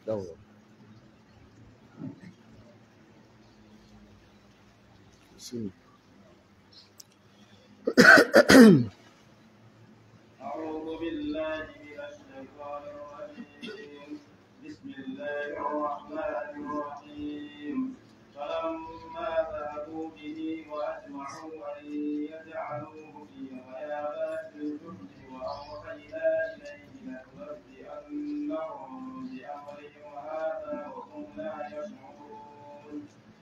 yawwa Bismillah. أعوذ بالله من الشيطان الرجيم بسم الله الرحمن الرحيم فلما ذهبوا به وأجمعوا أن يجعلوه في غيابات الجند وأوحينا إليه لتنبئنهم بأمرهم هذا وهم لا يشعرون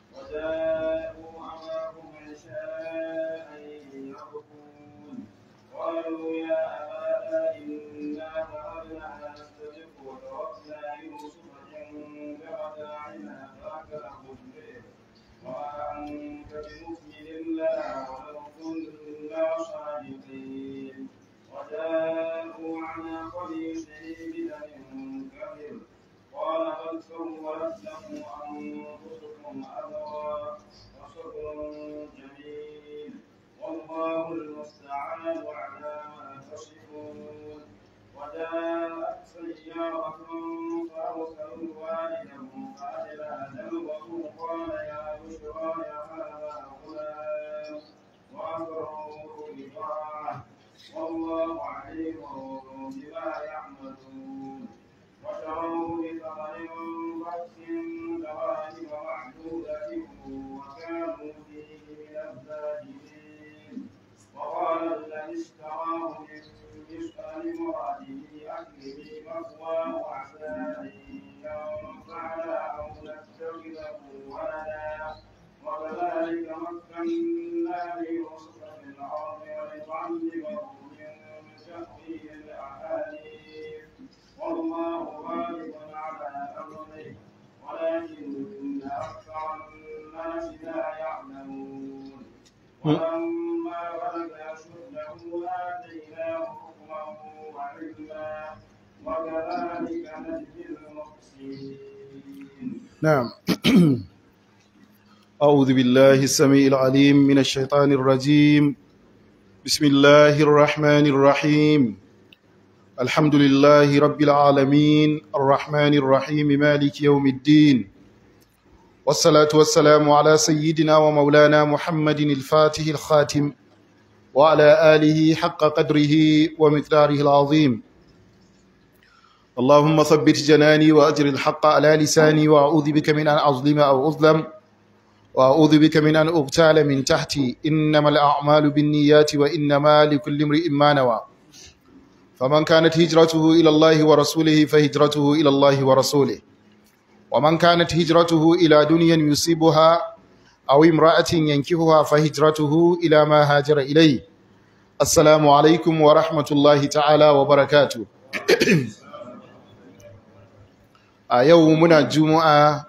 وجاءوا أمرهم عشاء يبكون قالوا يا أبانا إنا ذهبنا نستبق وتركنا يوسف عند متاعنا فأكله الذئب وما أنت بمؤمن لنا ولو كنا صادقين وجاءوا على قميصه بدم كبير قال بل سولت لكم أنفسكم أمرا وصبر جميل والله المستعان على ما تصفون وجاءت سيارة فأرسلوا والدهم فأدلى دلوه قال يا بشرى يا هذا غلام وأسروه بضاعة والله عليم بما يعملون وشروه بثمن بخس دراهم معدودة وكانوا فيه من الزاهدين وقال الذي اشتراه من مصر لمراته أكله مثواه عسى أن ينفعنا أو نتخذه ولدا وكذلك مكنا ليوسف في الأرض ولنعلمه من تأويل الأحاديث والله غالب على أمره ولكن أكثر الناس لا يعلمون ولما بلغ أشده آتيناه حكما وعلما وكذلك نجزي المحسنين نعم أعوذ بالله السميع العليم من الشيطان الرجيم بسم الله الرحمن الرحيم الحمد لله رب العالمين الرحمن الرحيم مالك يوم الدين والصلاة والسلام على سيدنا ومولانا محمد الفاتح الخاتم وعلى آله حق قدره ومقداره العظيم اللهم ثبت جناني وأجر الحق على لساني وأعوذ بك من أن أظلم أو أظلم وأعوذ بك من أن أغتال من تحتي إنما الأعمال بالنيات وإنما لكل امرئ ما نوى فمن كانت هجرته إلى الله ورسوله فهجرته إلى الله ورسوله ومن كانت هجرته إلى دنيا يصيبها أو امرأة ينكهها فهجرته إلى ما هاجر إليه السلام عليكم ورحمة الله تعالى وبركاته a yau muna juma'a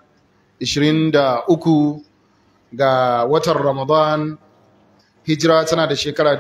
23 ga watan ramadan hijira tana da shekara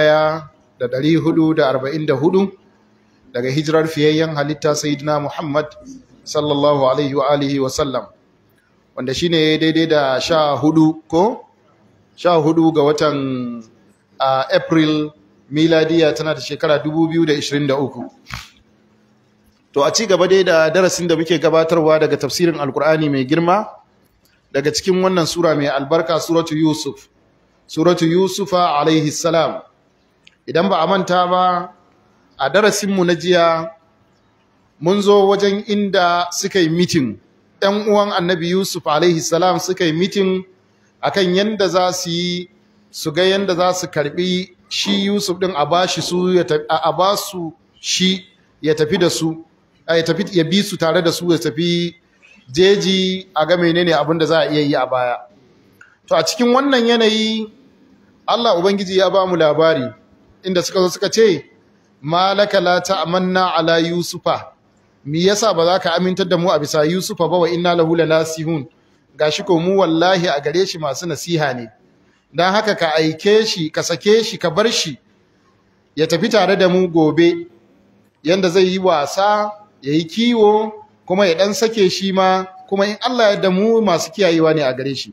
1444 daga hijirar fiyayyen halitta sayyidina muhammad sallallahu alaihi wa alihi wa sallam wanda shine daidai da sha hudu ko sha hudu ga watan uh, april miladiya tana da shekara 2023 To a ci gaba dai da darasin da muke gabatarwa daga tafsirin Alkur'ani mai girma daga cikin wannan sura mai albarka suratu Yusuf. Suratu Yusufa alaihi salam. Idan ba a manta ba a darasinmu na jiya mun zo wajen inda suka yi mitin. ‘Yan uwan annabi Yusuf alaihi salam suka yi mitin akan yanda za su yi su ga yanda za su karbi shi Yusuf ɗin a ba su shi ya tafi da su. ya tafi ya bi su tare da su ya tafi jeji a ga menene abin da za a iya yi a baya to a cikin wannan yanayi Allah ubangiji ya ba mu labari inda suka zo suka ce malaka la ta'manna ala yusufa me yasa ba za ka amintar da mu a bisa yusufa ba wa inna lahu lalasihun gashi ko mu wallahi a gare shi masu nasiha ne dan haka ka aike shi ka sake shi ka bar shi ya tafi tare da mu gobe yanda zai yi wasa ya yi kiwo kuma ya ɗan sake shi ma kuma in Allah ya damu masu kiyayewa ne a gare shi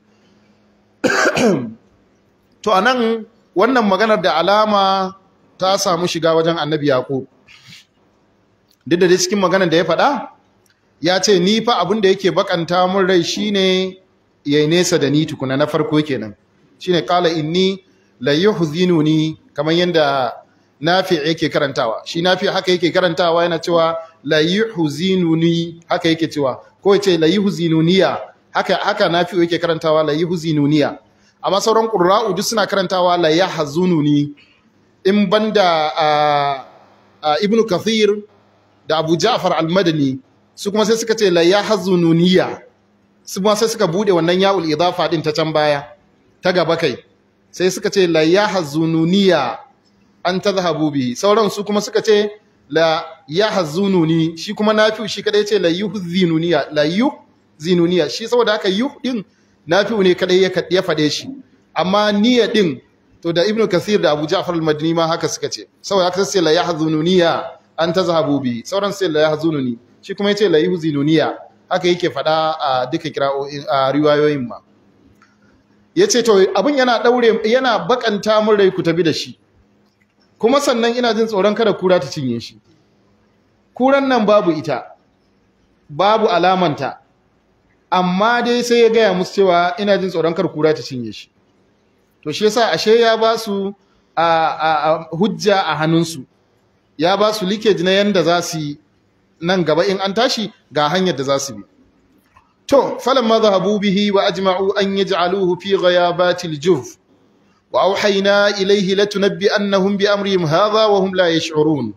to a nan wannan maganar da alama ta samu shiga wajen annabi yaƙo duk da dai cikin maganar da ya faɗa ya ce ni fa abin da yake bakanta mun rai shine yayi nesa da ni tukuna na farko kenan shine qala inni la yuhzinuni kamar yanda nafi yake karantawa shi nafi haka yake karantawa yana cewa la yuhzinuni haka yake cewa ko yace la yuhzinuniya haka haka nafi yake karantawa la yuhzinuniya amma sauran qurra'u duk suna karantawa la yahzununi in banda ibnu kathir da abu ja'far al-madani su kuma sai suka ce la yahzununiya su kuma sai suka bude wannan ya'ul idafa din ta can baya ta gaba kai sai suka ce la yahzununiya an tadhhabu bihi sauran su kuma suka ce la yahzununi shi kuma nafi shi kadai ce la yuhzinuniya la yuhzinuniya shi saboda haka yuh din nafi ne kadai ya ya fade shi amma niyya din to da ibnu kasir da abu ja'far al-madini ma haka suka ce saboda haka sai la yahzununiya an tazhabu bi sauran sai la yahzununi shi kuma yace la yuhzinuniya haka yake fada a duka kira'o'in a riwayoyin ma yace to abin yana daure yana bakanta mun rai ku tabi da shi kuma sannan ina jin tsoron kada kura ta cinye shi kuran nan babu ita babu alamanta amma dai sai ya gaya musu cewa ina jin tsoron kar kura ta cinye shi to shi yasa ashe ya ba su a hujja a hannunsu ya ba su leakage na yanda za su yi nan gaba in an tashi ga hanyar da za su bi to falamma zahabu bihi wa ajma'u an yaj'aluhu fi ghayabatil juf wa awhayna ilayhi latunabbi annahum bi amrihim hadha wa hum la yash'urun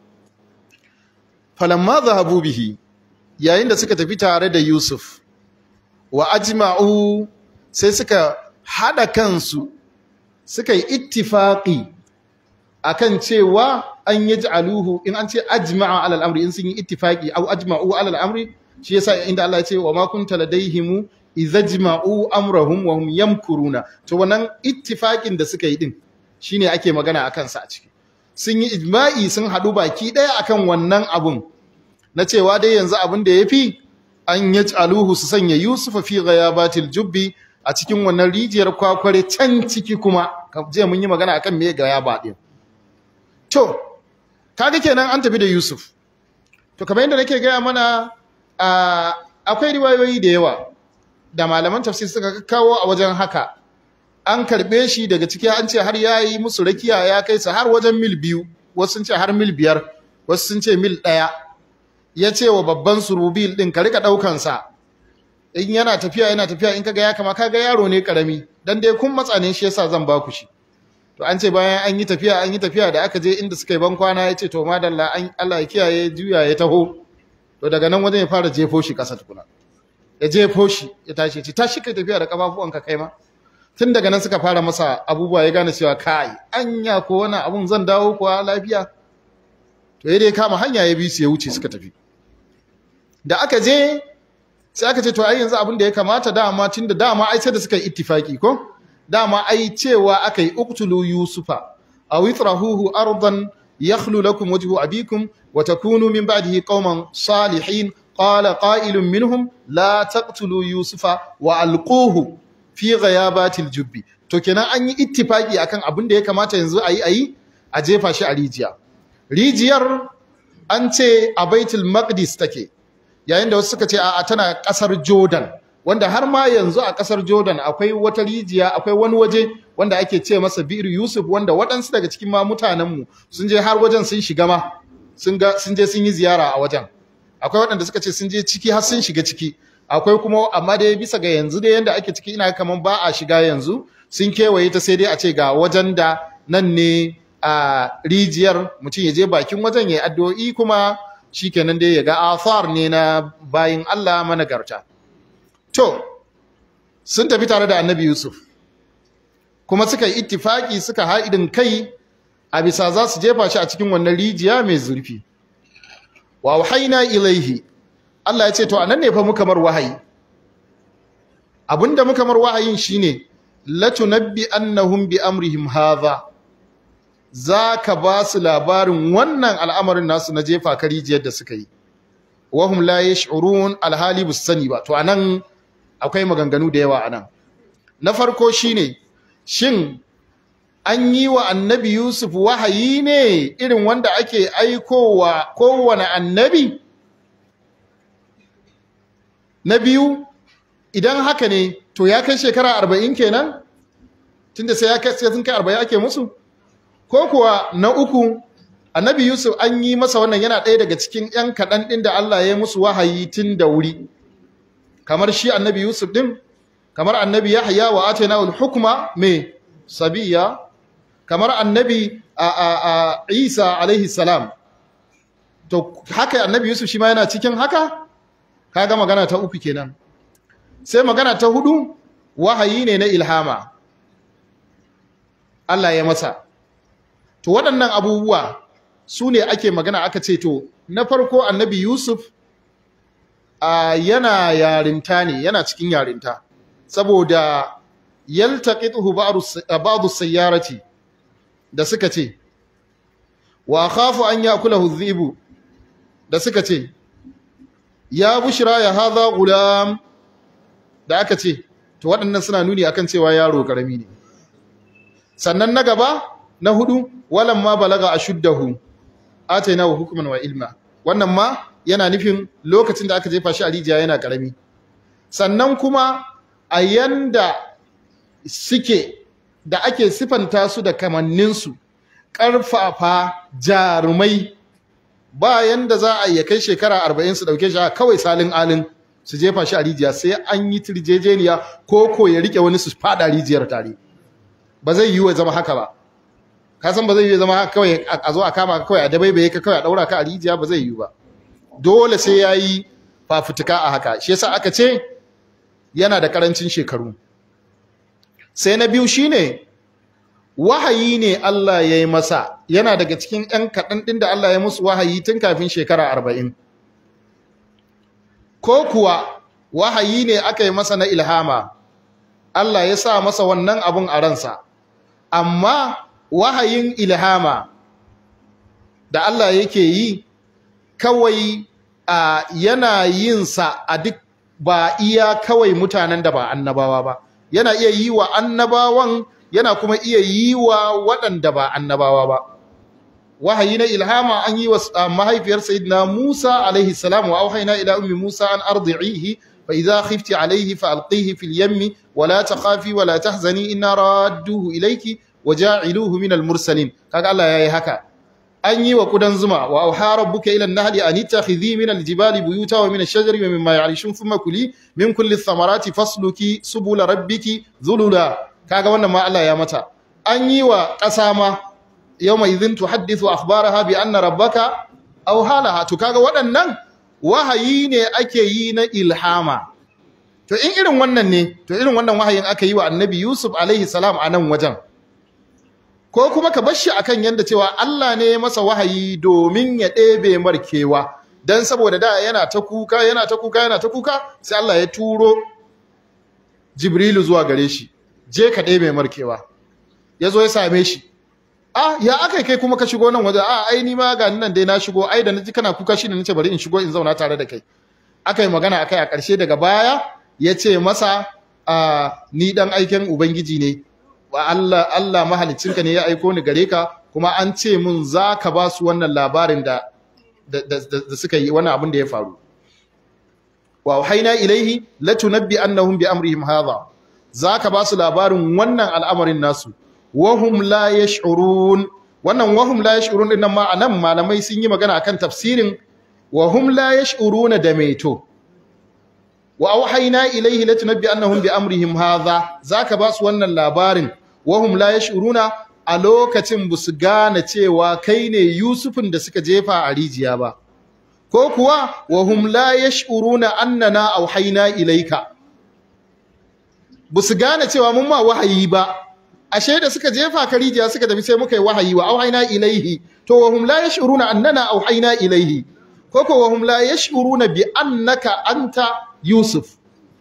falamma zahabu bihi yayin da suka tafi tare da Yusuf wa ajma'u sai suka hada kansu suka yi ittifaqi akan cewa an yaj'aluhu in an ce ajma'a alal amri in sun yi ittifaqi aw ajma'u alal amri shi yasa inda Allah ya ce wa ma kunta ladaihim idhajma'u amrahum wa hum yamkuruna to wannan ittifaqin da suka yi din shine ake magana akan sa a ciki sun yi ijma'i sun hadu baki daya akan wannan abun na cewa dai yanzu abin da yafi an yaj'aluhu su sanya Yusuf fi ghayabatil jubbi a cikin wannan rijiyar kwakware can ciki kuma je mun yi magana akan me gayaba din to kaga kenan an tafi da Yusuf to kamar yadda nake gaya mana akwai riwayoyi da yawa da malaman tafsir suka kawo a wajen haka an karbe shi daga ciki an ce har yayi musu rakiya ya kai su har wajen mil biyu wasu sun ce har mil biyar wasu sun ce mil ɗaya ya ce wa babban surubil ɗin ka rika ɗaukansa in yana tafiya yana tafiya in kaga ya kama kaga yaro ne karami dan dai kun matsa ne shi yasa zan baku shi to an ce bayan an yi tafiya an yi tafiya da aka je inda suka yi ban kwana ya ce to madalla an Allah ya kiyaye juya ya taho to daga nan wajen ya fara jefo shi kasa tukuna ya jefo shi ya tashi ce tashi kai tafiya da kafafuwanka kai ma tun daga nan suka fara masa abubuwa ya gane cewa kai anya ko wani abun zan dawo kuwa lafiya to ya dai kama hanya ya bi su ya wuce suka tafi da aka je sai aka ce to ai yanzu abin da ya kamata dama tunda dama ai sai da suka yi ittifaki ko dama ai cewa aka yi uqtulu yusufa aw itrahuhu ardan yakhlu lakum wajhu abikum wa takunu min ba'dihi qauman salihin qala qa'ilun minhum la taqtulu yusufa wa alquhu fi ghayabatil jubbi to kenan an yi ittifaki akan abin da ya kamata yanzu ayi ayi a jefa shi a rijiya rijiyar an ce a baitul maqdis take yayin da wasu suka ce a tana kasar jordan wanda har ma yanzu a kasar jordan akwai wata rijiya akwai wani waje wanda ake ce masa bir yusuf wanda waɗansu daga cikin ma mutanenmu sun je har wajen sun shiga ma sun je sun yi ziyara a wajen akwai waɗanda suka ce sun je ciki har sun shiga ciki akwai kuma amma dai bisa ga yanzu dai yanda ake ciki ina kaman ba a shiga yanzu sun kewaye ta sai dai a ce ga wajen da nan ne a rijiyar mutum ya je bakin wajen ya addu'o'i kuma shikenan dai ya ga athar ne na bayin Allah managarta to sun tafi tare da annabi Yusuf kuma suka yi ittifaki suka haidin kai a bisa za su jefa shi a cikin wannan rijiya mai zurfi wa wahaina ilaihi Allah ya ce to anan ne fa muka mar wahayi abinda muka mar wahayin shine latunabbi annahum bi amrihim hadha zaka ba su labarin wannan al'amarin nasu na jefa karijiyar da suka yi wahum la yash'urun alhali bus sani ba to anan akwai maganganu da yawa anan na farko shine shin an yi wa annabi Yusuf wahayi ne irin wanda ake aikowa kowane annabi na biyu idan haka ne to ya kai shekara arba'in kenan tunda sai ya kai sai sun kai arba'in ake musu ko kuwa na uku annabi yusuf an yi masa wannan yana ɗaya daga cikin 'yan kaɗan ɗin da allah ya yi musu wahayi tun da wuri kamar shi annabi yusuf ɗin kamar annabi yahya wa atayna al-hukma me sabiya kamar annabi a, a, a isa alaihi salam to haka annabi yusuf shi ma yana cikin haka kaga magana ta uku kenan sai magana ta hudu wahayi ne na ilhama Allah ya masa to waɗannan abubuwa su ne ake magana aka ce to na farko annabi yusuf a yana yarinta ne yana cikin yarinta saboda yaltaqituhu ba'du sayyarati da suka ce wa khafu an yakulahu dhibu da suka ce ya bushra ya hadha gulam da aka ce to waɗannan suna nuni akan cewa yaro karami ne sannan na gaba na hudu walamma balaga ashuddahu atainahu hukman wa ilma wannan ma yana nufin lokacin da aka jefa shi a rijiya yana karami sannan kuma a yanda suke da ake sifanta su da kamanninsu ƙarfafa jarumai ba yanda za a iya kai shekara arba'in su ɗauke shi a kawai salin alin su jefa shi a rijiya sai an yi tirjejeniya ko ko ya rike wani su fada rijiyar tare ba zai yi wa zama haka ba ka san ba zai yi zama haka kawai a zo a kama kawai a dabaibaye ka kawai a ɗaura ka a rijiya ba zai yi ba dole sai ya yi fafutuka a haka shi yasa aka ce yana da karancin shekaru sai na biyu shine wahayi ne Allah ya yi masa yana daga cikin 'yan kaɗan ɗin da Allah ya musu wahayi tun kafin shekara arba'in ko kuwa wahayi ne aka yi masa na ilhama Allah ya sa masa wannan abun a ransa amma wahayin ilhama da Allah yake yi kawai a yana yin sa a duk ba iya kawai mutanen da ba annabawa ba yana iya yi wa annabawan yana kuma iya yi wa waɗanda ba annabawa ba wahayi na ilhama an yi wa mahaifiyar sayyidina Musa alaihi salam wa auhayna ila ummi Musa an ardi'ihi fa idza khifti alaihi fa alqihi fil yammi wa la takhafi wa la tahzani inna radduhu ilayki wa ja'iluhu min al mursalin kaga Allah yayi haka an yi wa kudan zuma wa auha rabbuka ila an-nahli an ittakhidhi min al-jibali buyuta wa min ash-shajari wa mimma ya'rishun thumma kuli min kulli ath-thamarati fasluki subula rabbiki zulula kaga wannan ma Allah ya mata an yi wa ƙasa ma yawma idhin tuhaddithu akhbaraha bi anna rabbaka aw halaha to kaga waɗannan wahayi ne ake yi na ilhama to in irin wannan ne to irin wannan wahayin aka yi wa annabi Yusuf alaihi salam a nan wajen ko kuma ka bashi akan yanda cewa Allah ne masa wahayi domin ya ɗebe markewa dan saboda da yana ta kuka yana ta kuka yana ta kuka sai Allah ya turo Jibrilu zuwa gare shi je ka ɗebe markewa yazo ya same shi ah ya akai kai kuma ka shigo nan waje ah ai ni ma ga nan dai na shigo ai da naji kana kuka shi ne nace bari in shigo in zauna tare da kai akai magana akai a ƙarshe daga baya ya ce masa ah ni dan aiken ubangiji ne wa Allah Allah mahalicinka ne ya aiko ni gare ka kuma an ce mun za ka ba su wannan labarin da da suka yi wannan abin da ya faru wa haina ilaihi latunabbi annahum bi amrihim hadha za ka ba su labarin wannan al'amarin nasu wahum la yash'urun wannan wahum la yash'urun din nan ma anan malamai sun yi magana akan tafsirin wahum la yash'uruna da meto wa auhayna ilayhi latunabbi annahum bi amrihim hadha zaka ba su wannan labarin wahum la yash'uruna a lokacin busu gane cewa kai ne Yusufin da suka jefa a rijiya ba ko kuwa wahum la yash'uruna annana auhayna ilayka busu gane cewa mun ma wahayi ba ashe da suka jefa ka rijiya suka tafi sai muka yi wahayi wa auhayna ilayhi to wahum la yash'uruna annana auhayna ilayhi ko ko wahum la yash'uruna bi annaka anta Yusuf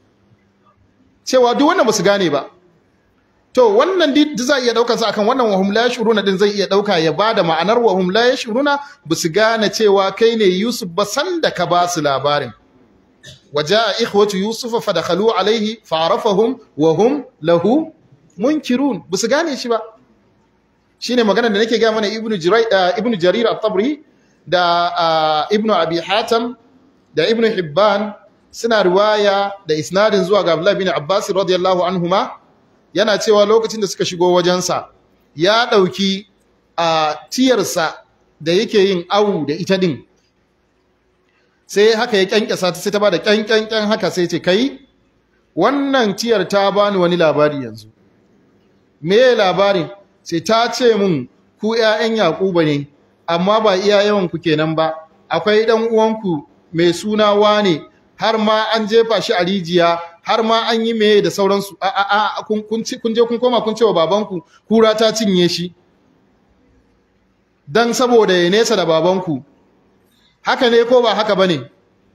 cewa duk wannan basu gane ba to wannan duk za iya daukar sa akan wannan wahum la yashuruna din zai iya dauka ya bada ma'anar wahum la yashuruna basu gane cewa kai ne Yusuf ba san da ka ba su labarin wajaa ikhwatu yusuf fadakhalu alayhi fa'arafahum wa hum lahu munkirun basu gane shi ba shine maganar da nake ga mana ibnu jarir ibnu jarir at-tabri da ibnu abi hatim da ibnu hibban suna riwaya da isnadin zuwa ga Abdullah bin Abbas radiyallahu anhuma yana cewa lokacin da suka shigo wajensa ya ɗauki a tiyarsa da yake yin awu da ita din sai haka ya kyankyasa ta sai ta bada kyankyankyan haka sai ce kai wannan tiyar ta bani wani labari yanzu me labarin sai ta ce mun ku ƴaƴan Yakuba ne amma ba iya yawan ku kenan ba akwai dan uwanku mai suna wane har ma an jefa shi a rijiya har ma an yi meye da sauransu a a a kun kun ci- kun je kun koma kun ce wa babanku kura ta cinye shi dan saboda ya nesa da babanku haka ne ko ba haka bane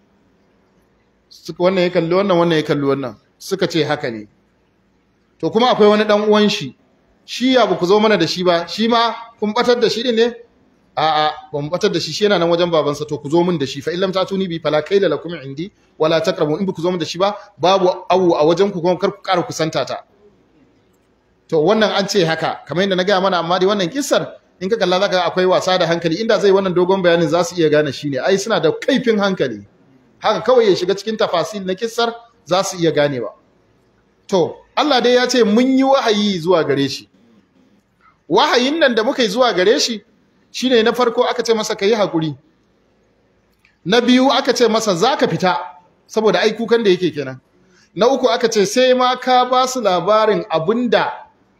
suka wannan ya kalli wannan wannan ya kalli wannan suka ce haka ne to kuma akwai wani dan uwan shi shi ya ba ku zo mana da shi ba shi ma kun batar da shi din ne a'a ba mu batar da shi shi yana nan wajen babansa to ku zo min da shi fa illam tatuni bi fala kaila lakum indi wala taqrabu in ba ku zo min da shi ba babu awu a wajen ku kuma kar ku ƙara kusanta ta to wannan an ce haka kamar yadda na gaya mana amma dai wannan kissar in ka kalla zaka ga akwai wasa da hankali inda zai wannan dogon bayanin za su iya gane shi ne ai suna da kaifin hankali haka kawai ya shiga cikin tafasil na kissar za su iya ganewa to Allah dai ya ce mun yi wahayi zuwa gare shi wahayin nan da muka yi zuwa gare shi shine na farko aka ce masa yi hakuri na biyu aka ce masa zaka fita saboda ai kukan da yake kenan na uku aka ce sai ma ka ba su labarin abinda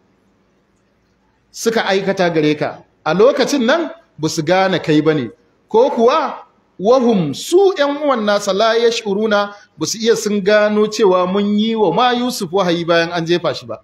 suka aikata gare ka a lokacin nan ba su gane kai bane ko kuwa wahum su ƴan uwan nasa la yash'uruna ba su iya sun gano cewa mun yi wa ma Yusuf wahayi bayan an jefa shi ba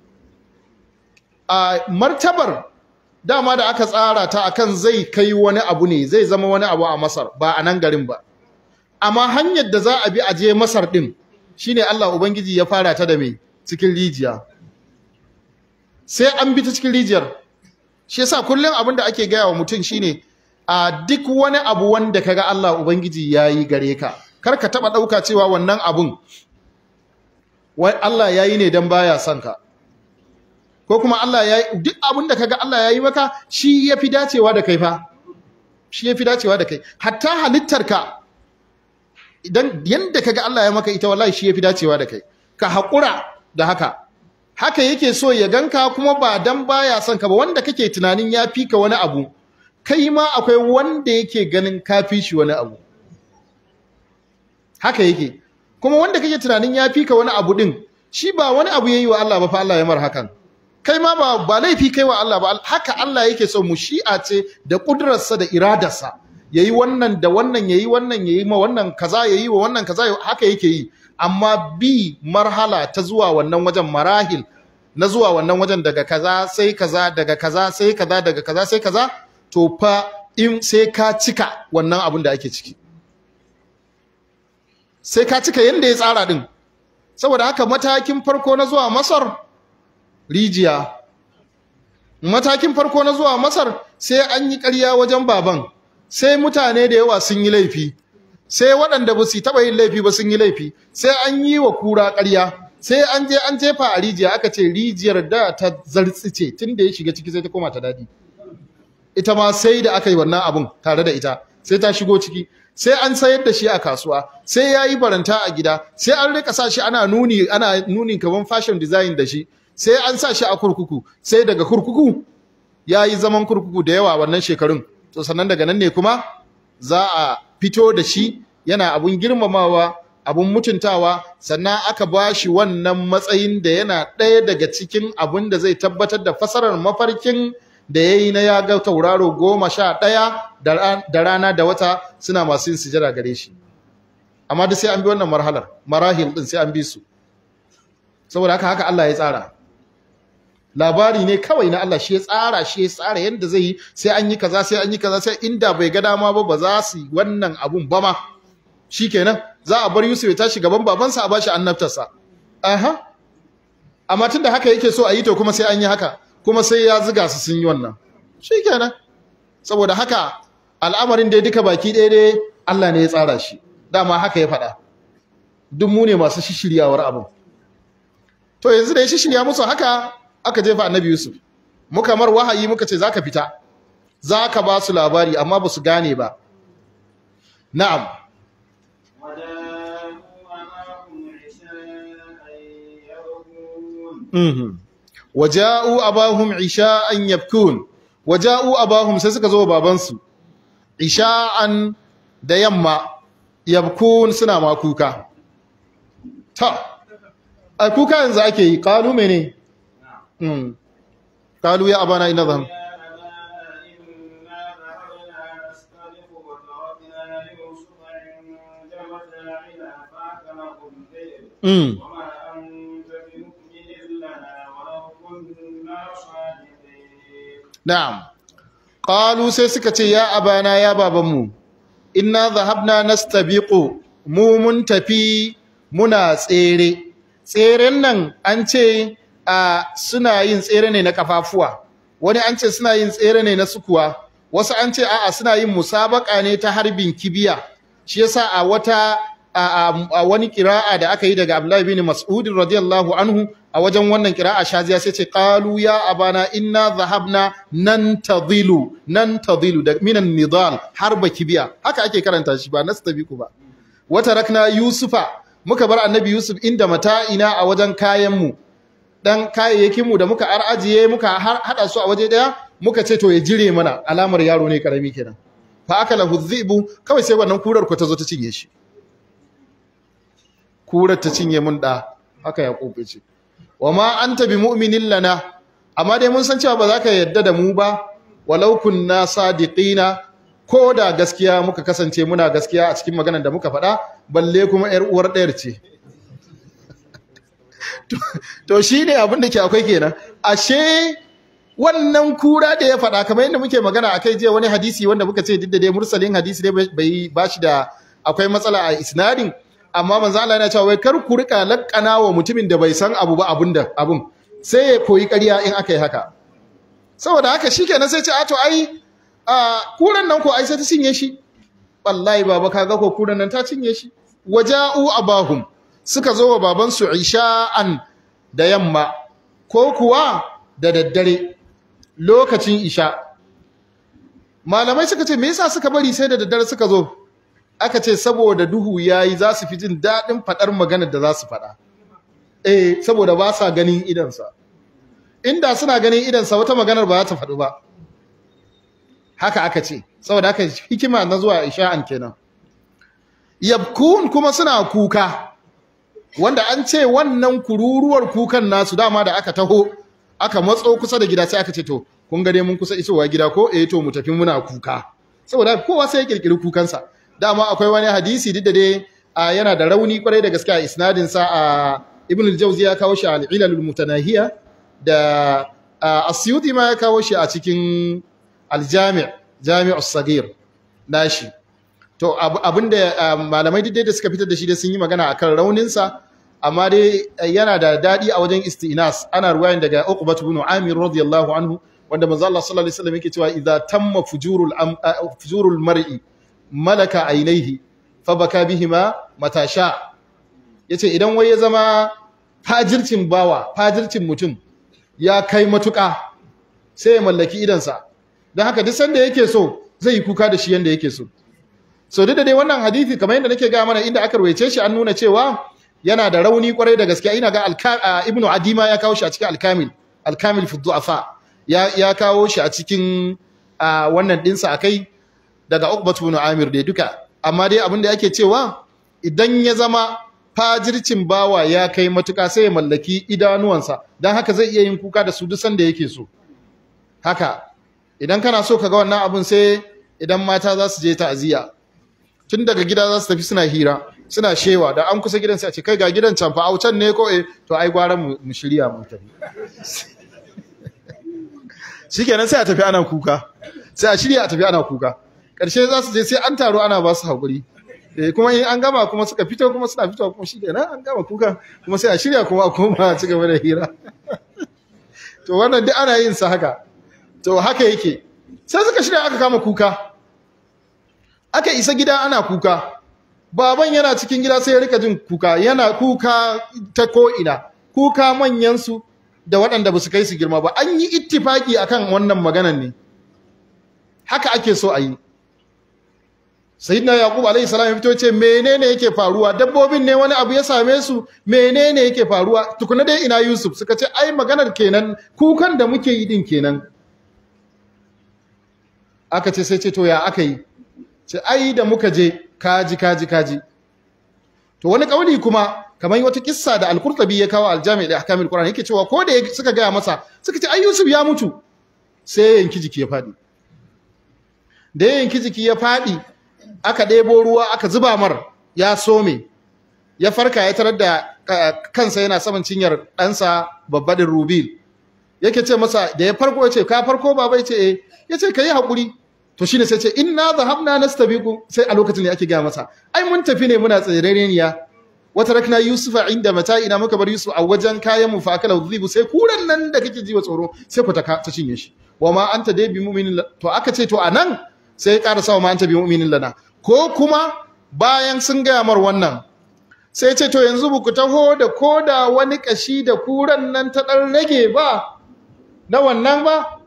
a martabar dama da aka tsara ta akan zai kai wani abu ne zai zama wani abu a Masar ba a nan garin ba amma hanyar da za a bi a je Masar din shine Allah ubangiji ya fara ta da mai cikin rijiya sai an bi ta cikin rijiyar shi yasa kullum abin da ake gaya wa mutum shine a duk wani abu wanda kaga Allah ubangiji yayi gare ka kar ka taba dauka cewa wannan abun wai Allah yayi ne dan baya son ka ko kuma Allah ya duk abin da kaga Allah ya yi maka shi ya fi dacewa da kai fa shi ya fi dacewa da kai hatta halittarka idan yanda kaga Allah ya maka ita wallahi shi ya fi dacewa da kai ka haƙura da haka haka yake so ya ganka kuma ba dan baya son ka ba wanda kake tunanin ya fi ka wani abu kai ma akwai wanda yake ganin ka fi shi wani abu haka yake kuma wanda kake tunanin ya fi ka wani abu din shi ba wani abu yayi wa Allah ba fa Allah ya mar hakan kai ma ba ba laifi kai wa Allah ba haka Allah yake so mu shi'a ce da kudurarsa da iradarsa yayi wannan da wannan yayi wannan yayi ma wannan kaza yayi wa wannan kaza haka yake yi amma bi marhala ta zuwa wannan wajen marahil na zuwa wannan wajen daga kaza sai kaza daga kaza sai kaza daga kaza sai kaza to fa in sai ka cika wannan abin da ake ciki sai ka cika yanda ya tsara din saboda haka matakin farko na zuwa Masar rijiya matakin farko na zuwa Masar sai an yi ƙarya wajen baban sai mutane da yawa sun yi laifi sai waɗanda ba su taɓa yin laifi ba sun yi laifi sai an yi wa kura ƙarya sai an je an jefa a rijiya aka ce rijiyar da ta zartsice tun da ya shiga ciki sai ta koma ta daɗi ita ma sai da aka yi wannan abun tare da ita sai ta shigo ciki sai an sayar da shi a kasuwa sai ya yi baranta a gida sai an rika sa shi ana nuni ana nuni kaman fashion design da shi sai an sa shi a kurkuku sai daga kurkuku ya yi zaman kurkuku da yawa wannan shekarun to sannan daga nan ne kuma za a fito da shi yana abun girmamawa abun mutuntawa sannan aka ba shi wannan matsayin da yana ɗaya daga cikin abun da zai tabbatar da fasarar mafarkin da ya yi na ya ga tauraro goma sha ɗaya da rana da wata suna masu yin sujada gare shi amma duk sai an bi wannan marhalar marahil ɗin sai an bi su saboda haka haka Allah ya tsara labari ne kawai na Allah shi ya tsara shi ya tsara yadda zai yi sai an yi kaza sai an yi kaza sai inda bai ga dama ba ba za su yi wannan abun ba ma shikenan za a bar Yusuf ya tashi gaban babansa a bashi annabtarsa aha amma tunda haka yake so a yi to kuma sai an yi haka kuma sai ya ziga su sun yi wannan shikenan saboda haka al'amarin da duka baki ɗaya dai Allah ne ya tsara shi dama haka ya faɗa duk mu ne masu shishiryawar abin to yanzu da ya shishirya musu haka aka jefa annabi Yusuf muka mar wahayi muka ce zaka fita zaka ba su labari amma ba su gane ba na'am وجاءوا mhm waja'u abahum isha'an yabkun waja'u abahum sai suka zo babansu isha'an da yamma yabkun suna ma kuka ta a kuka yanzu ake yi kalu mene mm kalu ya abana ina zan mm وما أنت بمؤمن لنا ولو كنا صادقين Na'am. Qalu sai suka ce ya abana ya babanmu inna zahabna nastabiqu mu mun tafi muna tsere. Tseren nan an ce a suna yin tsere ne na kafafuwa. Wani an ce suna yin tsere ne na sukuwa. Wasu an ce a'a suna yin musabaka ne ta harbin kibiya. Shi yasa a wata a, a- a wani kira'a da aka yi daga Abdullahi bin Mas'ud radiyallahu anhu a wajen wannan kira'a shaziya sai ce qalu ya abana inna dhahabna nantadhilu nantadhilu da minan nidal harba kibiya haka ake karanta shi ba nastabiqu ba wata rakna yusufa muka bar annabi yusuf inda mata'ina a wajen kayan mu dan kayayyakin mu da muka arajiye muka har- hada su a waje daya muka ce to ya jire mana alamar yaro ne karami kenan fa akala hudhibu kawai sai wannan kurar ku ta zo ta cinye shi kurar ta cinye mun da haka ya kofe ce wa ma anta bi mu'minin lana amma dai mun san cewa ba za ka yadda da mu ba walau kunna sadiqina ko da gaskiya muka kasance muna gaskiya a cikin maganar da muka faɗa balle kuma yar uwar ɗayar ce To- to shine abin da ke akwai kenan ashe wannan kura da ya faɗa kamar yadda muke magana akai jiya wani hadisi wanda muka ce duk da dai mursalin hadisi ne bai bashi da akwai matsala a isnadin amma manzo Allah yana cewa wai kar ku rika lakkana wa mutumin da bai san abu ba abunda abun sai ya koyi ƙarya in aka yi haka saboda haka shikenan sai ce a to ai a kuran nan ko ai sai ta cinye shi wallahi baba kaga ko kuran nan ta cinye shi waja'u abahum suka zo wa baban su isha'an da yamma ko kuwa da daddare lokacin isha malamai suka ce me yasa suka bari sai da daddare suka zo aka ce saboda duhu yayi za su fi jin daɗin faɗar maganar da za su faɗa eh saboda ba sa ganin idansa inda suna ganin idansa wata maganar ba za ta faɗu ba haka aka ce saboda haka hikima na zuwa isha'an kenan yabkun kuma suna kuka wanda an ce wannan kururuwar kukan nasu dama da aka taho aka matso kusa da gida sai aka ce to kun gane mun kusa isowa gida ko eh to mu tafi muna kuka saboda kowa sai ya kirkiri kukansa dama akwai wani hadisi duk da dai a, yana da rauni kwarai da gaske a isnadin sa a ibn al-jawzi ya kawo shi al-ilal al-mutanahiya da a, asyuti ma ya kawo shi a cikin al-jami' jami'u sagir nashi to ab- abinda ah, malamai duk dai da suka fitar da shi dai sun yi magana akan raunin sa amma dai eh, yana da dadi a wajen istinas ana ruwayan daga Uqbah ibn Amir radiyallahu anhu wanda manzo Allah sallallahu alaihi wasallam yake cewa idza tamma fujurul am- ah, fujurul mar'i malaka ainihi fabaka bihima matasha yace idan wai ya zama fajircin bawa fajircin mutum ya kai matuka sai ya mallaki idansa don haka duk sanda yake so zai yi kuka da shi yanda yake so so duk da dai wannan hadisi kamar yadda nake ga mana inda aka rawaice shi an nuna cewa yana da rauni kwarai da gaskiya ina ga Alka- a, ibnu adima ya kawo shi a cikin alkamil alkamil fi du'afa ya ya kawo shi a cikin a, wannan dinsa akai daga Uqbatu ibn Amir dai duka amma dai abin da yake cewa idan ya zama fajircin bawa ya kai matuka sai ya mallaki idanuwansa dan haka zai iya yin kuka da su duk sanda yake so haka idan kana so ka ga wannan abun sai idan mata za su je ta'aziyya tun daga gida za su tafi suna hira suna shewa da an kusa gidan sai a ce kai ga gidan can fa a can ne ko eh to ai gwara mu mu shirya mu tafi shikenan sai a tafi ana kuka sai a shirya a tafi ana kuka ƙarshe za su je sai an taro ana ba su haƙuri eh kuma in an gama kuma suka fito kuma suna fitowa kuma shi kenan an gama kuka kuma sai a shirya kuma a koma a ci gaba da hira to wannan duk ana yin sa haka to haka yake sai suka shirya aka kama kuka aka isa gida ana kuka baban yana cikin gida sai ya rika jin kuka yana kuka ta ko'ina kuka manyansu da waɗanda ba su kai su girma ba an yi ittifaki akan wannan maganan ne haka ake so a yi sayyidina yaqub alayhi salam ya fito ce menene yake faruwa dabbobin ne wani abu ya same su menene yake faruwa tukuna dai ina yusuf suka ce ai maganar kenan kukan da muke yi din kenan aka ce sai ce to ya aka yi ce ai da muka je kaji kaji kaji to wani kauli kuma kamar wata kissa da al-qurtubi ya kawo al-jami' da ahkamul qur'an yake cewa ko da suka gaya masa suka ce ai yusuf ya mutu sai yanki jiki ya fadi da yanki jiki ya fadi aka ɗebo ruwa aka zuba mar ya some ya farka ya tarar da kansa yana saman cinyar ɗansa babbaɗin rubil yake ce masa da ya farko ya ce ka farko baba ya ce eh ya ce ka yi haƙuri to shine sai ce inna zahabna nastabiqu sai a lokacin ne ake gaya masa ai mun tafi ne muna tsirereniya wata rakna yusufa inda mata'ina muka bar yusuf a wajen kayan mu fa akala dhibu sai kuran nan da kake ji wa tsoro sai ku ta ta cinye shi wa ma anta dai bi mu'minin to aka ce to anan sai ya ƙara sawa ma anta bi mu'minin lana ko kuma bayan sun gaya mar wannan sai ce to yanzu ku taho da koda wani kashi da kuran nan ta ɗan rage ba na wannan ba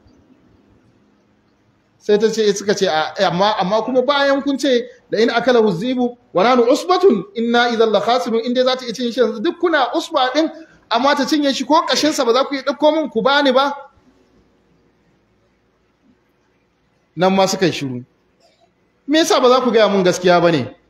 sai ta ce suka ce amma amma kuma bayan kun ce da in akala huzibu wa nanu usbatun inna idan la khasirun inda za ta iya cin shi duk kuna usba din amma ta cinye shi ko kashin sa ba za ku yi dauko min ku bani ba nan ma suka yi shiru me yasa ba za ku gaya mun gaskiya ba ne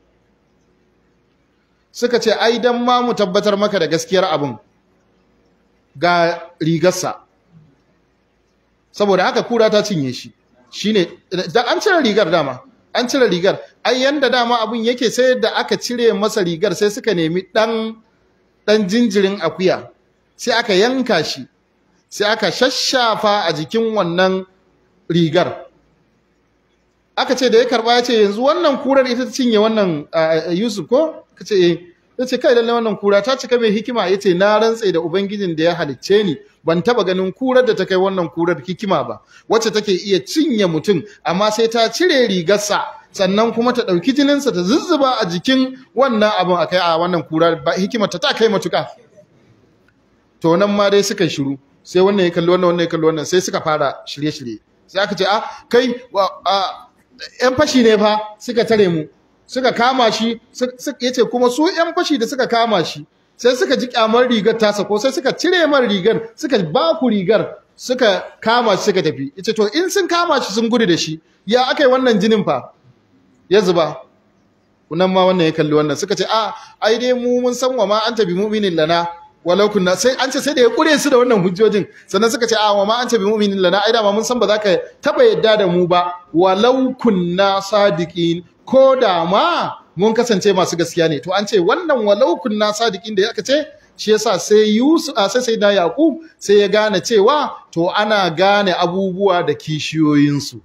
suka ce ai dan ma mu tabbatar maka da gaskiyar abin ga rigarsa saboda haka kura ta cinye shi shine da an cire rigar dama an cire rigar ai yanda dama abin yake sai da aka cire masa rigar sai suka nemi dan dan jinjirin akuya sai aka yanka shi sai aka shashafa a jikin wannan rigar aka ce da ya karba ya ce yanzu wannan kurar ita ta cinye wannan Yusuf ko ka ce eh ya ce kai lalle wannan kura ta cika mai hikima ya ce na rantse da ubangijin da ya halicce ni ban taba ganin kurar da ta kai wannan kurar hikima ba wacce take iya cinye mutum amma sai ta cire rigarsa sannan kuma ta ɗauki jininsa ta zuzzuba a jikin wannan abin a kai a wannan kura ba hikimarta ta kai matuka to nan ma dai suka shiru sai wannan ya kalli wannan wannan ya kalli wannan sai suka fara shirye-shirye sai aka ce a kai yan fashi ne fa suka tare mu suka kama shi ya ce kuma su yan fashi da suka kama shi sai suka ji kyamar rigar tasa ko sai suka cire man rigar suka ba ku rigar suka kama shi suka tafi ya ce to in sun kama shi sun gudu da shi ya aka yi wannan jinin fa ya zuba kunan ma wannan ya kalli wannan suka ce a ai dai mu mun san wa ma an tabi mu'minin lana walau kunna sai an ce sai da ya kure su da wannan hujjojin sannan suka ce a wa ma an tabi mu'minin lana ai da ma mun san ba za ka taba yadda da mu ba walau kunna sadiqin ko da ma mun kasance masu gaskiya ne to an ce wannan walau kunna sadiqin da aka ce shi yasa sai Yusuf sai sai da Yaqub sai ya gane cewa to ana gane abubuwa da kishiyoyinsu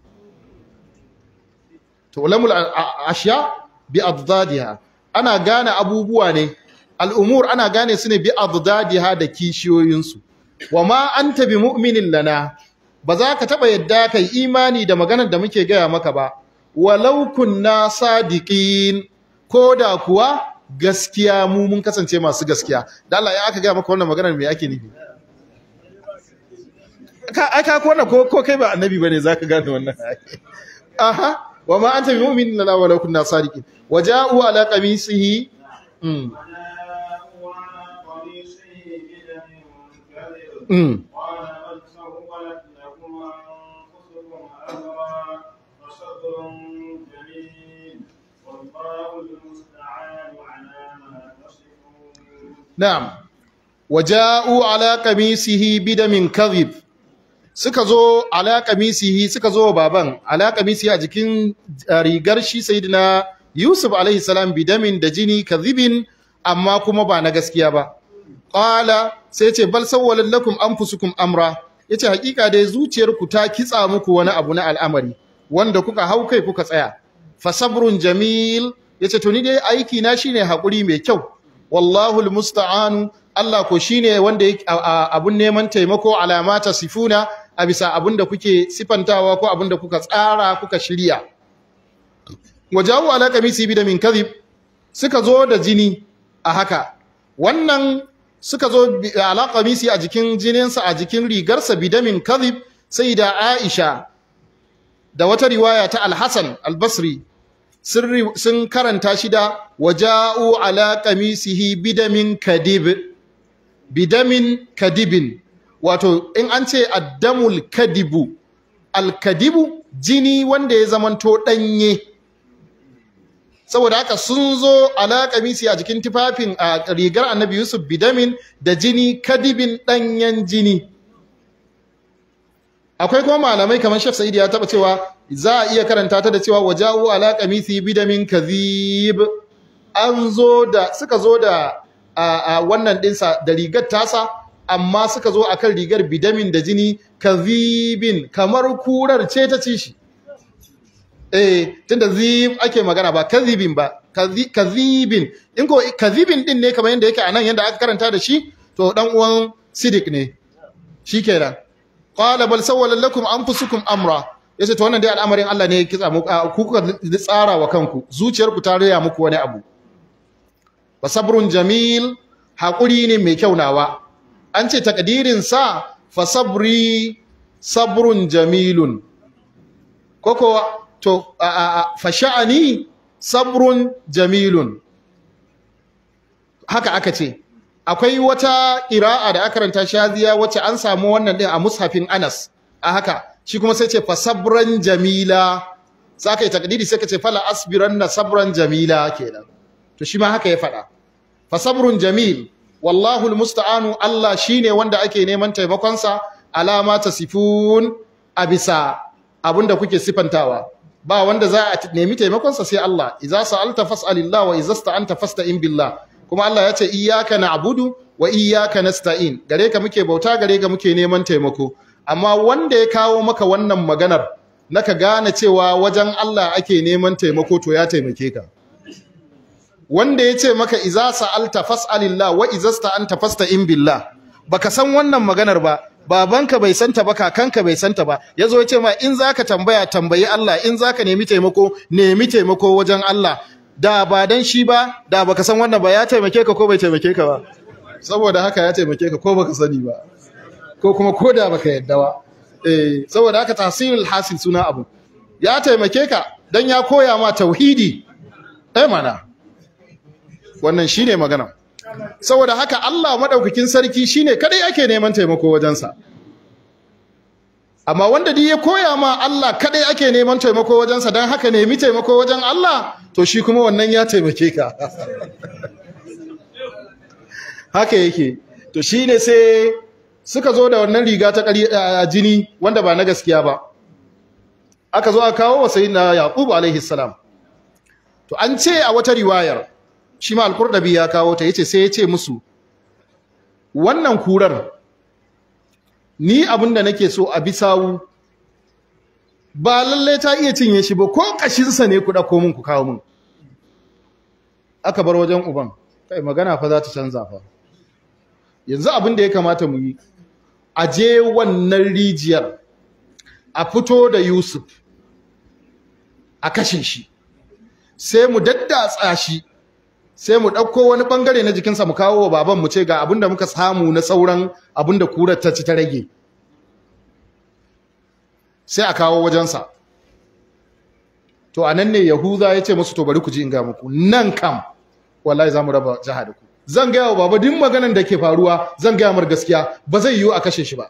to ulamul ashiya bi adadiha ana gane abubuwa ne al'umur ana gane su ne bi adadiha da kishiyoyinsu wa ma anta bi mu'minin lana ba za ka taba yadda kai imani da maganar da muke gaya maka ba walau kunna sadiqin ko da kuwa gaskiya mu mun kasance masu gaskiya da Allah ya aka gaya maka wannan maganar me ake nufi ka aka ko wannan ko kai ba annabi bane zaka gane wannan aha وما أنت بمؤمن لنا ولو كنا صادقين وجاءوا على قميصه امم امم قال بل سولت لكم أنفسكم أمرا فصبر جميل والله المستعان على ما تصفون نعم وجاءوا على قميصه بدم كذب suka zo ala kamisihi suka zo baban ala kamisihi a jikin rigar shi sayyidina Yusuf alaihi salam bidamin da jini kadhibin amma kuma ba na gaskiya ba qala sai ce bal sawwalan lakum anfusukum amra yace hakika dai zuciyarku ta kitsa muku wani abu na al'amari wanda kuka hau kai kuka tsaya fa sabrun jamil yace to ni dai aiki na shine hakuri mai kyau wallahu almusta'anu Allah ko shine wanda abun neman taimako alamata sifuna a bisa abin da kuke sifantawa ko abin da kuka tsara kuka shirya wajawu ala kamisi bi da min kadhib suka zo da jini a haka wannan suka zo ala kamisi a jikin jininsa a jikin rigarsa bi da min kadhib sai da Aisha da wata riwaya ta Al-Hasan Al-Basri sun karanta shi da waja'u ala qamisihi bidamin kadib bidamin kadibin wato in an ce addamul kadibu alkadibu jini wanda ya zamanto danye saboda haka sun zo ala qamisi a jikin tufafin a rigar annabi yusuf bidamin da jini kadibin danyen jini akwai kuma malamai kamar Sheikh Sa'id ya taba cewa za a iya karanta ta da cewa wajahu ala qamisi bidamin kadhib an zo da suka zo da a wannan dinsa da rigar tasa amma suka zo akan rigar bidamin da jini kadhibin kamar kurar ce ta ci shi eh tunda zib ake magana ba kadhibin ba kadhibin in ko kadhibin din ne kamar yanda yake anan yanda aka karanta da shi to dan uwan sidik ne shikenan qala bal sawwalat lakum anfusukum amra yace to wannan dai al'amarin Allah ne ya kitsa muku ku kuka tsara wa kanku zuciyarku ta riya muku wani abu wa sabrun jamil hakuri ne mai kyau nawa an ce takdirin sa fa sabri sabrun jamilun koko to fa sha'ani sabrun jamilun haka aka ce akwai wata ƙira'a da aka ranta shaziya wacce an samu wannan din a mushafin Anas a haka shi kuma sai ce fa sabran jamila sai kai takdiri sai ka ce fala asbiranna sabran jamila kenan to shi ma haka ya faɗa fa sabrun jamil wallahu almusta'anu Allah shine wanda ake neman taimakon sa alama tasifun abisa abinda kuke sifantawa ba wanda za a nemi taimakon sa sai Allah idza sa'alta fas'alillah wa idza sta'anta fasta'in billah kuma Allah ya ce iyyaka na'budu wa iyyaka nasta'in gare ka muke bauta gare ka muke neman taimako amma wanda ya kawo maka wannan maganar naka gane cewa wajen Allah ake neman taimako to ya taimake ka wanda ya ce maka iza sa'alta fas'alillah wa iza sta'anta fasta'in billah baka san wannan maganar ba babanka bai santa ba kakanka bai santa ba yazo ya ce ma in zaka tambaya tambayi Allah in zaka nemi taimako nemi taimako wajen Allah da ba dan shi ba da baka san wannan ba ya taimake ka ko bai taimake ka ba saboda haka ya taimake ka ko baka sani ba ko kuma ko da baka yadda ba eh saboda haka tahsilul hasil suna abu ya taimake ka dan ya koya ma tauhidi eh mana wannan shine magana saboda haka Allah madaukakin sarki shine kadai ake neman taimako wajensa amma wanda duk ya koya ma Allah kadai ake neman taimako wajensa dan haka nemi taimako wajen Allah to shi kuma wannan ya taimake ka haka yake to shine sai suka zo da wannan riga ta ƙari jini wanda ba na gaskiya ba aka zo aka kawo wa sayyidina yaqub alaihi salam to an ce a wata riwayar shi ma al-qurdabi ya kawo ta yace sai yace musu wannan kurar ni abinda nake so a bisawu ba lalle ta iya cinye shi ba ko kashinsa ne ku dauko mun ku kawo mun aka bar wajen uban kai magana fa za ta canza fa yanzu abin da ya kamata mu yi a je wannan rijiyar a fito da Yusuf a kashe shi sai mu daddatsa shi sai mu ɗauko wani ɓangare na jikinsa mu kawo wa baban mu ce ga abin da muka samu na sauran abin da kurar ta ci ta rage sai a kawo wajensa to a nan ne yahuza ya ce musu to bari ku ji in ga muku nan kam wallahi za mu raba jiha da ku zan gaya wa baba duk maganan da ke faruwa zan gaya mar gaskiya ba zai yiwu a kashe shi ba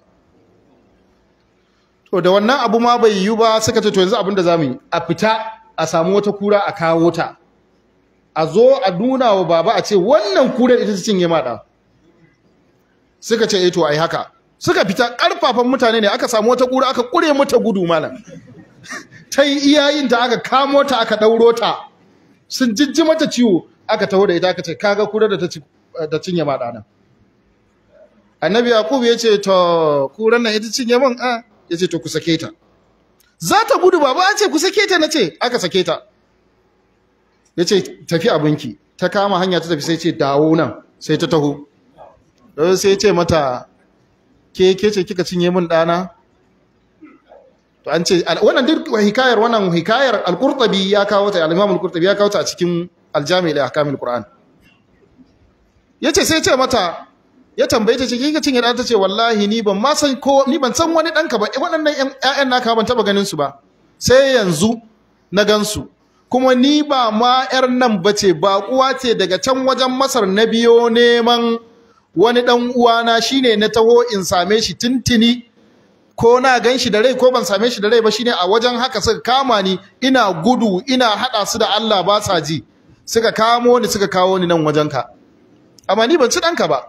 to da wannan abu ma bai yiwu ba suka ce to yanzu abin da za mu yi a fita a samu wata kura a kawo ta a zo a nuna wa baba a ce wannan kurar ita ta cinye maɗa suka ce eh to ai haka suka fita ƙarfafan mutane ne aka samu wata kura aka ƙure mata gudu malam ta yi iyayin ta aka kamo ta aka ɗauro ta sun jijji mata ciwo aka taho da ita aka ce kaga kurar da ta cinye maɗa nan annabi yaqub ya ce to kurar nan ita cinye man a ya ce to ku sake ta za ta gudu baba an ce ku sake ta na ce aka sake ta ya ce tafi abinki ta kama hanya ta tafi sai ce dawo nan sai ta taho don sai ce mata ke ke ce kika cinye min ɗana to an ce wannan duk hikayar wannan hikayar al-qurtubi ya kawo ta al-imam al-qurtubi ya kawo ta a cikin al-jami' li ahkam al-qur'an yace sai ce mata ya tambaye ta ce kika cinye ɗana ta ce wallahi ni ban ma san ko ni ban san wani ɗanka ba waɗannan ƴaƴan naka ban taba ganin su ba sai yanzu na gansu kuma ni ba ma yar nan bace ba uwa ce daga can wajen Masar na biyo neman wani dan uwana shine na taho in same shi tuntuni ko na gan shi da rai ko ban same shi da rai ba shine a wajen haka suka kama ni ina gudu ina hada su da Allah ba sa ji suka kamo ni suka kawo ni nan wajenka amma ni ban ci danka ba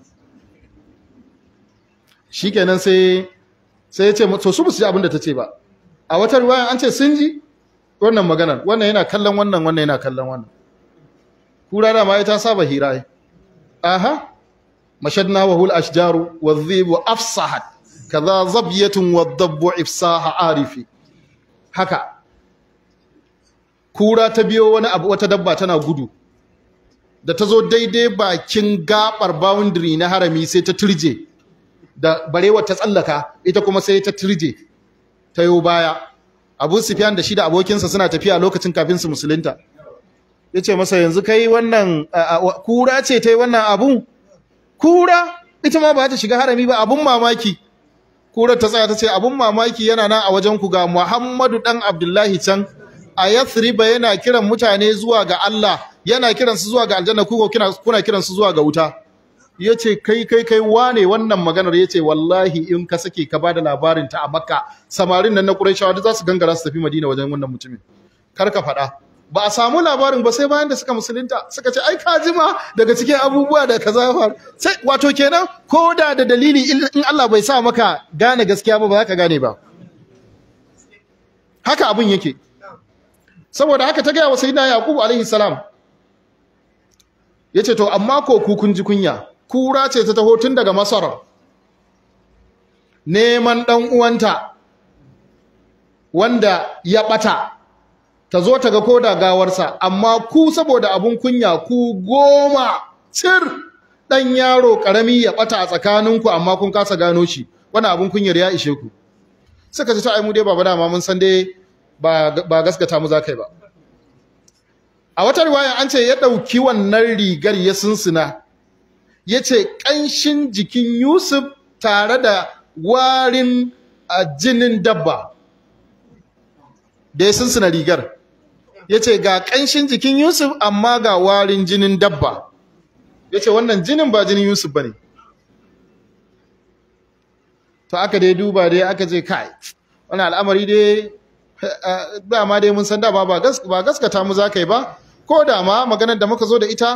shikenan sai sai ya ce to su ba su ji abin da ta ce ba a wata ruwayan an ce sun ji wannan maganar wannan yana kallon wannan wannan yana kallon wannan kura da ma ta saba hira aha mashadna wa hul ashjaru wa dhibu afsahat kaza zabyatun wa dabbu ifsaha arifi haka kura ta biyo wani abu wata dabba tana gudu da ta zo daidai bakin gabar boundary na harami sai ta turje da barewa ta tsallaka ita kuma sai ta turje ta yo baya abu sufyan da shi da abokinsa suna tafiya lokacin kafin su musulunta ya ce masa yanzu kai wannan kura ce ta yi wannan abun kura ita ma ba ta shiga harami ba abun mamaki kurar ta tsaya ta ce abun mamaki yana nan a wajen ku ga muhammadu dan abdullahi can a yathriba yana kiran mutane zuwa ga Allah yana kiran su zuwa ga aljanna ku kuna kiran su zuwa ga wuta yace kai kai kai wane wannan maganar yace wallahi in ka sake ka bada labarin ta a Makka samarin nan na Qurayshawa duk za su gangara su tafi Madina wajen wannan mutumin kar ka faɗa ba a samu labarin ba sai bayan da suka musulunta suka ce ai ka jima daga cikin abubuwa da kaza ya faru sai wato kenan ko da da dalili in Allah bai sa maka gane gaskiya ba ba za ka gane ba haka abun yake saboda haka ta gaya wa sayyidina yaqub alaihi salam yace to amma ko ku kun ji kunya kura ce ta taho tun daga masar neman dan uwanta wanda ya bata ta zo ta ga koda gawarsa amma ku saboda abun kunya ku goma cir dan yaro karami ya bata a tsakaninku amma kun kasa gano shi wannan abun kunyar ya ishe ku suka ce ta ai mu dai baba dama mun san dai ba gaskata mu zakai ba a wata riwaya an ce ya dauki wannan rigar ya sunsuna yace kanshin jikin Yusuf tare da warin jinin dabba da ya sunsuna rigar yace ga kanshin jikin Yusuf amma ga warin jinin dabba yace wannan jinin ba jinin Yusuf bane to aka dai duba dai aka ce kai wannan al'amari dai dama dai mun san dama ba gaskata mu za ka yi ba ko da ma maganar da muka zo da ita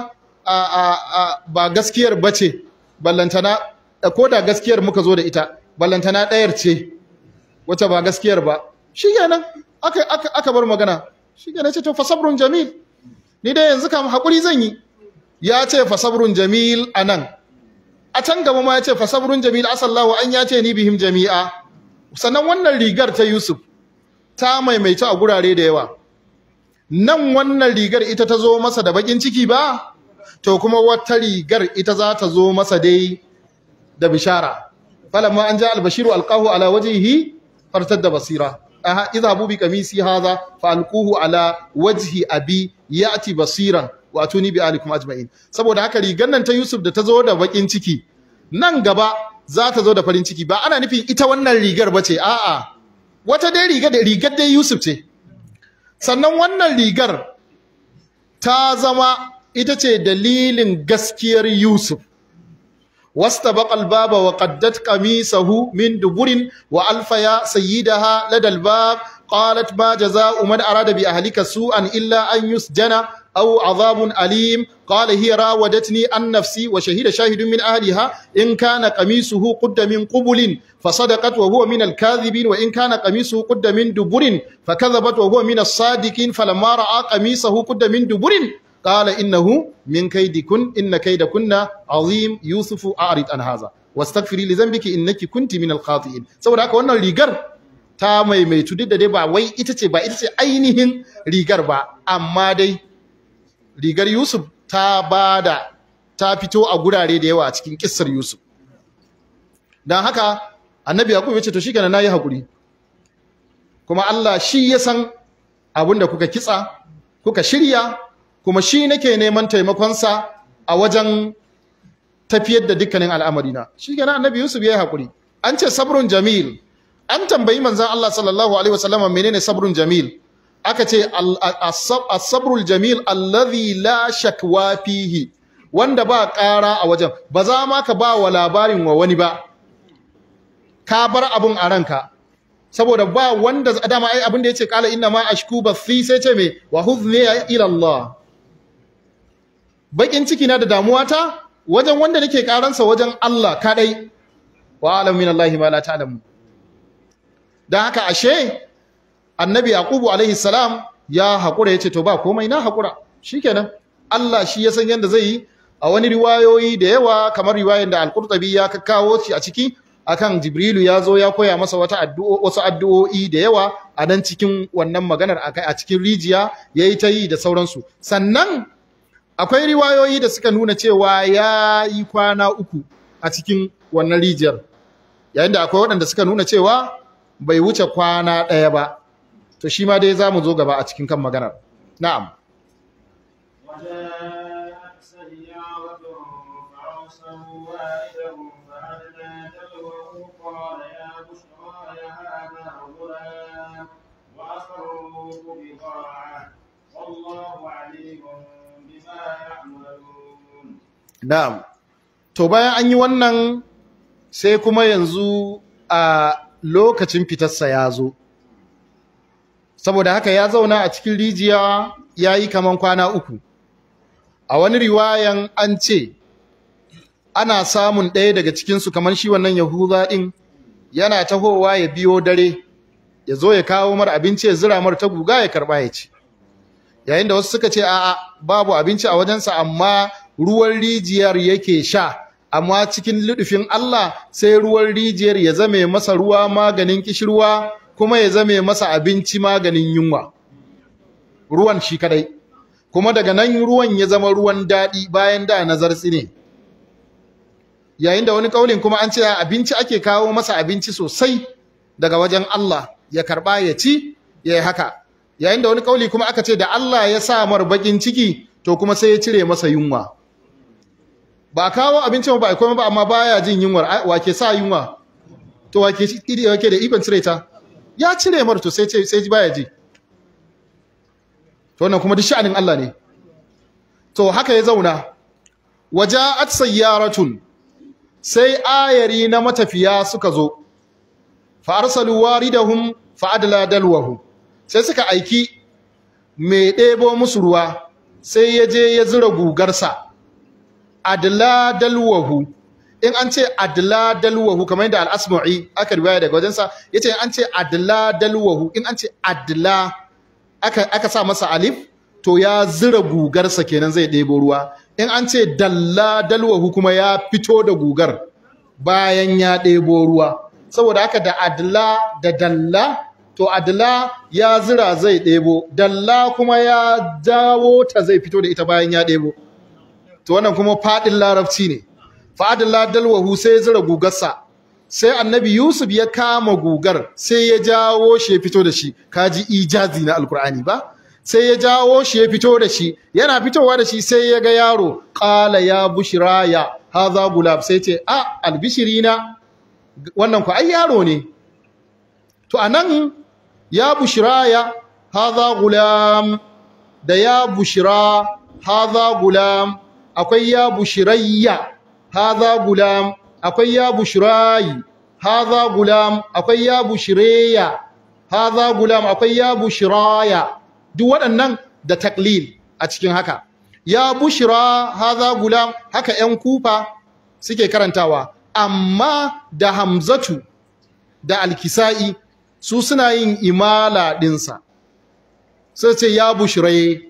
ba gaskiyar ba ce ballantana ko da gaskiyar muka zo da ita ballantana ɗayar ce wacce ba gaskiyar ba shi kenan aka bar magana shi kenan ce to fasabrun jamil ni dai yanzu kam haƙuri zan yi ya ce fasabrun jamil a nan a can gaba ma ya ce fasabrun jamil asallahu an ya ce ni bihim jami'a sannan wannan rigar ta yusuf ta maimaita a gurare da yawa nan wannan rigar ita ta zo masa da bakin ciki ba to kuma wata rigar ita za ta zo masa dai da bishara falamma an ja albashiru alqahu ala wajhihi fartadda basira aha idhabu bi qamisi hadha fa alquhu ala wajhi abi ya'ti basiran wa atuni bi alikum ajma'in saboda haka rigar nan ta Yusuf da ta zo da bakin ciki nan gaba za ta zo da farin ciki ba ana nufin ita wannan rigar bace a'a wata dai riga da rigar dai Yusuf ce sannan wannan rigar ta zama ita ce dalilin gaskiyar Yusuf واستبق الباب وقدت قميصه من دبر وألفيا سيدها لدى الباب قالت ما جزاء من أراد بأهلك سوءا إلا أن يسجن أو عذاب أليم قال هي راودتني عن نفسي وشهد شاهد من أهلها إن كان قميصه قد من قبل فصدقت وهو من الكاذبين وإن كان قميصه قد من دبر فكذبت وهو من الصادقين فلما رأى قميصه قد من دبر قال إنه من كيدكن إن كيدكن عظيم يوسف أعرض عن هذا واستغفري لذنبك إنك كنت من الخاطئين saboda haka wannan rigar ta maimaitu duk da dai ba wai ita ce ba ita ce ainihin rigar ba amma dai rigar Yusuf ta bada ta fito a gurare da yawa a cikin kissar Yusuf dan haka annabi Yaqub ya ce to shikenan nayi hakuri kuma Allah shi ya san abinda kuka kitsa kuka shirya kuma shi nake neman taimakonsa a wajen tafiyar da dukkanin al'amarina shi kenan annabi Yusuf ya yi hakuri an ce sabrun jamil an tambayi manzon Allah sallallahu alaihi wasallam menene sabrun jamil aka ce as-sabrul jamil allazi la shakwa fihi wanda ba ƙara a wajen ba za ma ka ba wa labarin wa wani ba ka bar abun a ranka saboda ba wanda dama ai abin da yace kala inna ma ashku bathi sai ce me wa huzni ila Allah bakin ciki na da damuwa ta wajen wanda nake karansa wajen Allah kadai wa alam min Allah ma la ta'lamu dan haka ashe annabi yaqubu alaihi salam ya hakura yace to ba komai na hakura shikenan Allah shi ya san yanda zai yi a wani riwayoyi da yawa kamar riwayar da al-Qurtubi ya kawo shi a ciki akan Jibrilu ya zo ya koya masa wata addu'o wasu addu'o'i da yawa a nan cikin wannan maganar a cikin rijiya yayi ta yi da sauransu sannan akwai riwayoyi da suka nuna cewa ya yi kwana uku a cikin wannan rijiyar yayin da akwai waɗanda suka nuna cewa bai wuce kwana ɗaya ba to shi ma dai za mu zo gaba a cikin kan maganar na'am وجاءت سيارة فأرسلوا والدهم فأدلى دلوه قال يا بشرى هذا غلام وأسروه بضاعة والله عليم بما يعملون na'am to bayan an yi wannan sai kuma yanzu a lokacin fitarsa ya zo saboda haka ya zauna a cikin rijiya ya yi kaman kwana uku a wani riwayan an ce ana samun ɗaya daga cikinsu kamar shi wannan yahuza ɗin yana tahowa ya biyo dare ya zo ya kawo mar abinci ya zira mar ta guga ya karɓa ya ci yayin da wasu suka ce a'a babu abinci a wajensa amma ruwan rijiyar yake sha amma cikin ludufin Allah sai ruwan rijiyar ya zame masa ruwa maganin kishirwa kuma ya zame masa abinci maganin yunwa ruwan shi kadai kuma daga nan ruwan ya zama ruwan daɗi bayan da nazarci ne yayin da wani kaulin kuma an ce abinci ake kawo masa abinci sosai daga wajen Allah ya karba ya ci ya yi haka yayin da wani kauli kuma aka ce da Allah ya sa mar bakin ciki to kuma sai ya cire masa yunwa ba kawo abincin ba komai ba amma baya jin yunwar wake sa yunwa to wake wake da ikon cire ta ya cire mar to sai sai baya ji to wannan kuma duk sha'anin Allah ne to haka ya zauna waja'at sayyaratun sai ayari na matafiya suka zo fa arsalu waridahum fa adla dalwahu sai suka aiki mai ɗebo musu ruwa sai ya je ya zura gugarsa adla dalwahu in an ce adla dalwahu kamar yadda al-asma'i aka riwaya daga wajensa yace an ce adla dalwahu in an ce adla aka aka sa masa alif to ya zura gugarsa kenan zai ɗebo ruwa in an ce dalla dalwahu kuma ya fito da gugar bayan ya ɗebo ruwa saboda haka da adla da dalla to adla ya zira zai ɗebo dalla kuma ya dawo ta zai fito da ita bayan ya ɗebo to wannan kuma faɗin larabci ne fa'adalla dalwahu sai ya zira gugarsa sai annabi yusuf ya kama gugar sai ya jawo shi ya fito da shi kaji ijazi na alkur'ani ba sai ya jawo shi ya fito da shi yana fitowa da shi sai ya ga yaro qala ya bushraya hadha gulab sai ce a albishirina wannan ku ai yaro ne to anan ya bushraya hadha gulam da ya bushra hadha gulam akwai ya bushrayya hadha gulam akwai ya bushrayi hadha gulam akwai ya bushreya hadha gulam akwai ya bushraya duk waɗannan da taklil a cikin haka ya bushra hadha gulam haka ƴan kufa suke karantawa amma da hamzatu da alkisa'i su suna yin imala ɗinsa sai ce ya bushire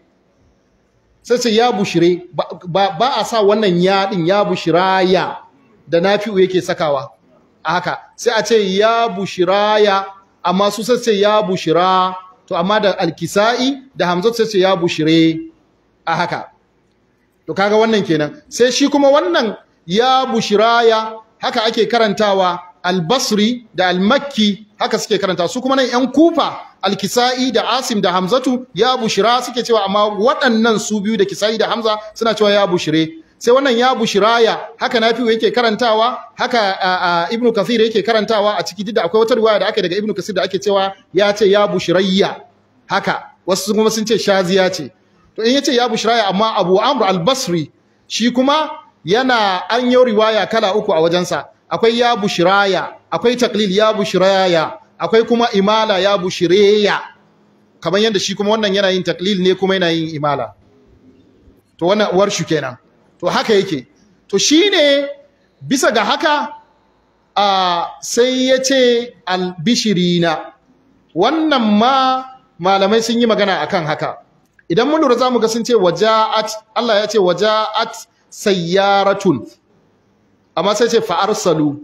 sai ce ya bushire ba, a sa wannan ya ɗin ya bushiraya da nafi'u yake sakawa a haka sai a ce ya bushiraya amma su sai ce ya bushira to amma da alkisa'i da hamzatu sai ce ya bushire a haka to kaga wannan kenan sai shi kuma wannan ya bushiraya haka ake karantawa albasri da almakki haka suke karanta su kuma nan yan kufa alkisa'i da asim da hamzatu ya bushira suke cewa amma waɗannan su biyu da kisa'i da hamza suna cewa ya bushire sai wannan ya bushiraya haka nafi'u yake karantawa haka ibnu kathir yake karantawa a ciki da akwai wata riwaya da ake daga ibnu kathir da ake cewa ya ce ya bushirayya haka wasu kuma sun ce shaziya ce to in yace ya bushraya amma Abu Amr al-Basri shi kuma yana an yi riwaya kala uku a wajensa akwai ya bushraya akwai taqlil ya bushraya akwai kuma imala ya bushreya kamar yadda shi kuma wannan yana yin taqlil ne kuma yana yin imala to wannan warshu kenan to haka yake to shine bisa ga haka a sai yace albishirina wannan ma malamai sun yi magana akan haka idan mun lura zamu ga sun ce waja'at Allah ya ce waja'at sayyaratun amma sai ce fa arsalu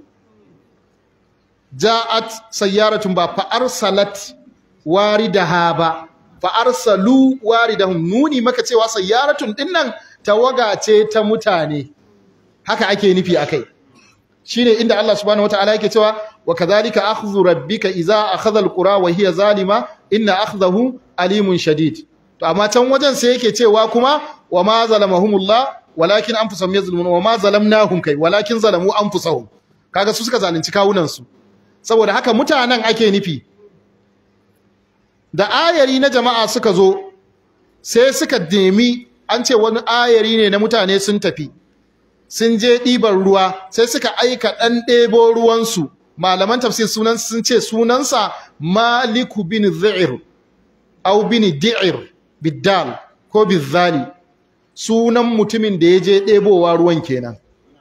ja'at sayyaratun ba fa arsalat waridaha ba fa arsalu waridahum nuni maka cewa sayyaratun dinnan tawaga ce ta mutane haka ake nufi akai shine inda Allah subhanahu wataala yake cewa wa kadhalika akhdhu rabbika idza akhadha alqura wa hiya zalima inna akhdahu alimun shadid to amma can wajen sai yake cewa kuma wa ma zalamahumullah walakin anfusahum yazlimun wa ma zalamnahum kai walakin zalamu anfusahum kaga su suka zalunci kawunan su saboda haka mutanen ake nufi da ayari na jama'a suka zo sai suka demi an ce wani ayari ne na mutane sun tafi sun je ɗiban ruwa sai suka aika ɗan ɗebo ruwansu malaman tafsir sunan sun ce sunansa maliku bin zi'ir au bin di'ir biddal ko bizzali sunan mutumin da ya je ɗebowa ruwan kenan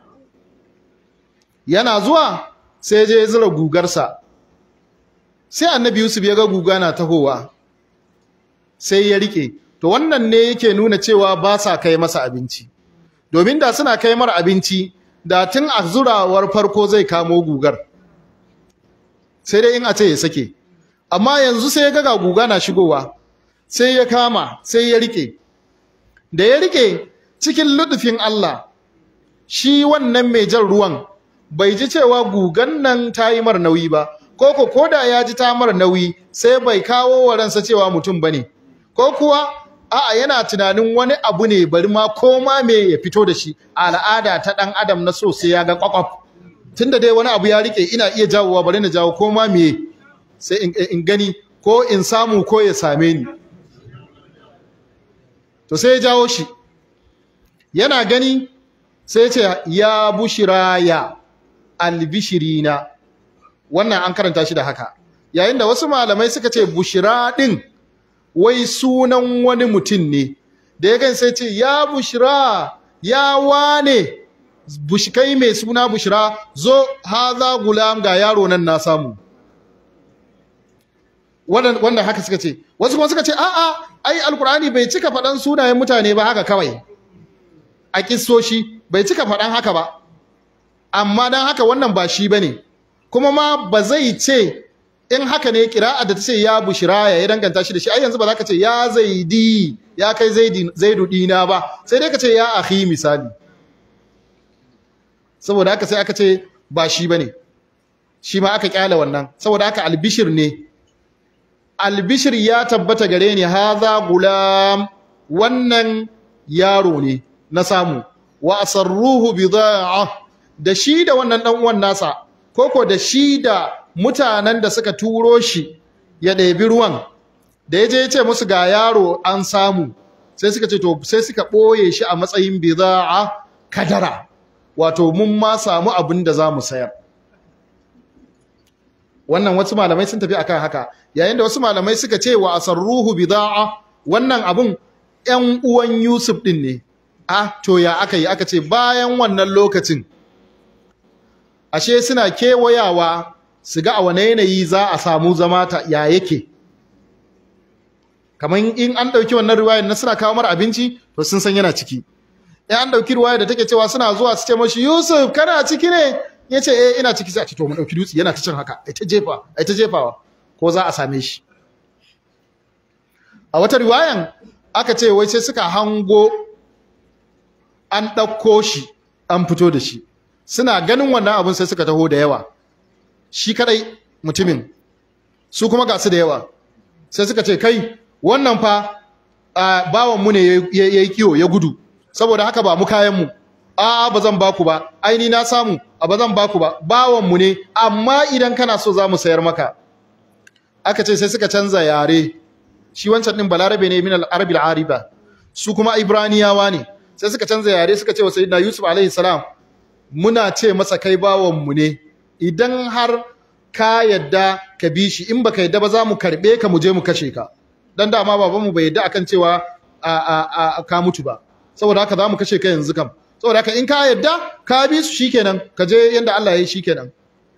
yana zuwa sai je zira gugarsa sai annabi yusuf ya ga guga na tahowa sai ya rike to wannan ne yake nuna cewa ba sa kai masa abinci domin da suna kai mar abinci da tun a zurawar farko zai kamo gugar sai dai in a ce ya sake amma yanzu sai ya ga guga na shigowa sai ya kama sai ya rike da ya rike cikin ludufin Allah shi wannan mai jan ruwan bai ji cewa gugan nan ta yi mar nauyi ba ko ko koda ya ji ta mar nauyi sai bai kawo wa ransa cewa mutum bane ko kuwa a'a yana tunanin wani abu ne bari ma koma me ya fito da shi al'ada ta dan adam na so sai ya ga kwakwaf tunda dai wani abu ya rike ina iya jawowa bari na jawo koma me sai in, in gani ko in samu ko ya same ni to sai ya jawo shi yana gani sai ce ya bushiraya albishirina wannan an karanta shi da haka yayin da wasu malamai suka ce bushira din wai sunan wani mutum ne da ya gan sai ce ya bushira ya wane bushkai mai suna bushira zo haza gulam ga yaro nan na samu wannan haka suka ce wasu kuma suka ce a'a ai alkur'ani bai cika faɗan sunayen mutane ba haka kawai a kissoshi bai cika faɗan haka ba amma dan haka wannan ba shi bane kuma ma ba zai ce in haka ne kira'a da ta ce ya bushira ya danganta shi da shi ai yanzu ba za ka ce ya zaidi ya kai zaidu dina ba sai dai ka ce ya akhi misali saboda haka sai aka ce ba shi bane shi ma aka kyale wannan saboda haka albishir ne albishir ya tabbata gare ni haza gulam wannan yaro ne na samu wa asarruhu bid'a da shi da wannan dan uwan nasa koko da shi da mutanen da suka turo shi ya ɗebi ruwan da ya je ya ce musu ga yaro an samu sai suka ce to sai suka ɓoye shi a matsayin bid'a kadara wato mun ma samu abin da za mu sayar wannan wasu malamai sun tafi akan haka yayin da wasu malamai suka ce wa asarruhu bid'a wannan abun ƴan uwan Yusuf din ne ah to ya aka yi aka ce bayan wannan lokacin ashe suna kewayawa su ga a wane yanayi za a samu zama ta ya yake kamar in an ɗauki wannan riwayar na suna kawo mara abinci to sun san yana ciki in an ɗauki riwayar da take cewa suna zuwa su ce mashi Yusuf kana ciki ne ya ce eh ina ciki sai a ce to mu ɗauki dutse yana ta cin haka ai ta jefa ai ta jefawa ko za a same shi a wata riwayan aka ce wai sai suka hango an ɗauko shi an fito da shi suna ganin wannan abin sai suka taho da yawa shi kadai mutumin su kuma ga su da yawa sai suka ce kai wannan fa bawanmu ne ya yi kiwo ya gudu saboda haka ba mu kayanmu a ba zan baku ba aini na samu a ba zan baku ba bawanmu ne amma idan kana so za mu sayar maka aka ce sai suka canza yare shi wancan din balarabe ne min al-arabil ariba su kuma ibraniyawa ne sai suka canza yare suka ce wa sayyidina yusuf alaihi salam muna ce masa kai bawan mu ne idan har ka yadda ka bi shi in baka yadda ba za mu karbe ka mu je mu kashe ka dan dama babanmu bai yadda akan cewa a a a ka mutu ba saboda haka za mu kashe ka yanzu kam saboda haka in ka yadda ka bi su shikenan ka je yanda Allah ya yi shikenan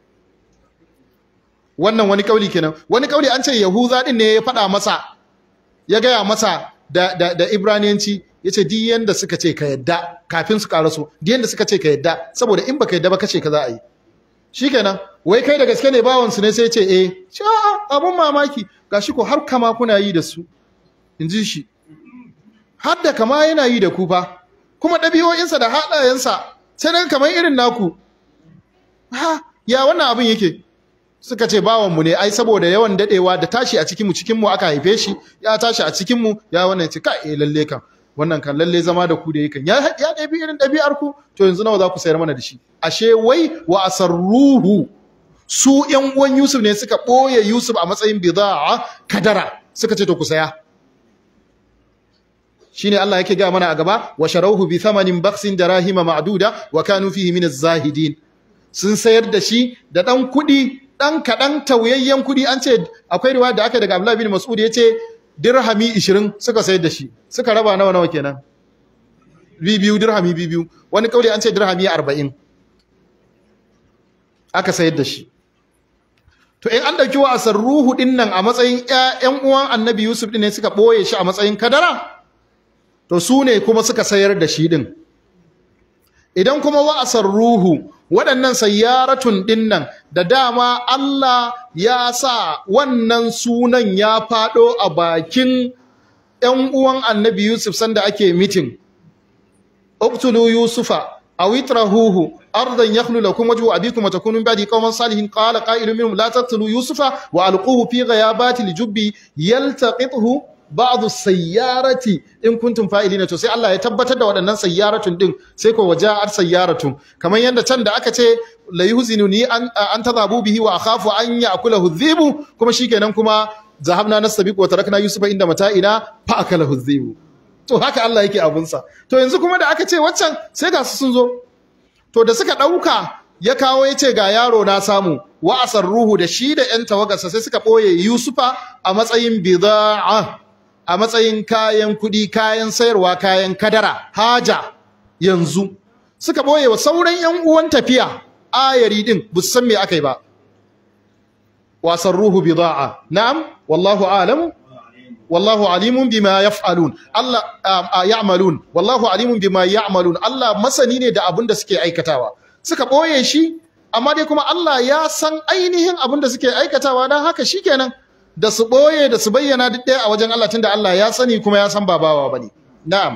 wannan wani kauli kenan wani kauli an ce yahuza din ne ya faɗa masa ya gaya masa da da da ibraniyanci yace duk yanda suka ce ka yadda kafin su karaso duk yanda suka ce ka yadda saboda in baka yadda ba kace ka za a yi shikenan wai kai da gaske ne bawon su ne sai ce eh sha abun mamaki gashi ko har kama kuna yi da su inji shi har da kama yana yi da ku fa kuma ɗabi'o'insa da haɗayensa sai dan kamar irin naku ha ya wannan abin yake suka ce bawanmu ne ai saboda yawan dadewa da tashi a cikinmu cikinmu aka haife shi ya tashi a cikinmu ya wannan ce kai eh lalle kan wannan kan lalle zama da ku da yakan ya ya ɗabi irin ɗabi'ar ku to yanzu nawa za ku sayar mana da shi ashe wai wa asarruhu su ƴan uwan Yusuf ne suka ɓoye Yusuf a matsayin bid'a kadara suka ce to ku saya shine Allah yake ga mana a gaba wa sharawhu bi thamanin baksin darahima ma'duda wa kanu fihi min az-zahidin sun sayar da shi da dan kuɗi dan kaɗan tauyayyen kuɗi an ce akwai riwaya da aka daga Abdullah bin Mas'ud ya ce dirhami 20 suka sayar da shi suka raba nawa nawa kenan biyu dirhami biyu wani kauli an ce dirhami 40 aka sayar da shi to in an dauki wa ruhu din nan a matsayin ƴan uwan Annabi Yusuf din ne suka boye shi a matsayin kadara to su ne kuma suka sayar da shi din idan kuma wa'asar ruhu waɗannan sayyaratun dinnan da dama Allah ya sa wannan sunan ya faɗo a bakin ‘yan uwan annabi Yusuf sanda ake mitin. Uktulu Yusufa, a witrahuhu, ardan yakhlu lakum wajhu abikum wa takunu min ba'di qauman salihin qala qa'ilun minhum la taqtulu Yusufa wa alquhu fi ghayabati al-jubbi yaltaqithu ba'du sayyarati in kuntum fa'ilina to sai Allah ya tabbatar da waɗannan sayyaratun din sai ko waja'at sayyaratun kamar yanda can da aka ce la yuhzinuni an an tadhabu bihi wa akhafu an ya'kulahu dhibu kuma shikenan kuma zahabna nastabiqu wa tarakna yusufa inda mata'ina fa akalahu dhibu to haka Allah yake abun sa to yanzu kuma da aka ce waccan sai ga su sun zo to da suka dauka ya kawo ya ce ga yaro na samu wa ruhu da shi da yan tawagarsa sai suka boye yusufa a matsayin bid'a a matsayin kayan kuɗi kayan sayarwa kayan kadara haja yanzu suka ɓoye wa sauran yan uwan tafiya ayari din bu san me akai ba wasan ruhu bida'a na'am wallahu alam wallahu alimun bima yaf'alun Allah ya'malun wallahu alimun bima ya'malun Allah masani ne da abin da suke aikatawa suka ɓoye shi amma dai kuma Allah ya san ainihin abin da suke aikatawa dan haka shikenan da su ɓoye da su bayyana duk ɗaya a wajen Allah tunda Allah ya sani kuma ya san babawa bane na'am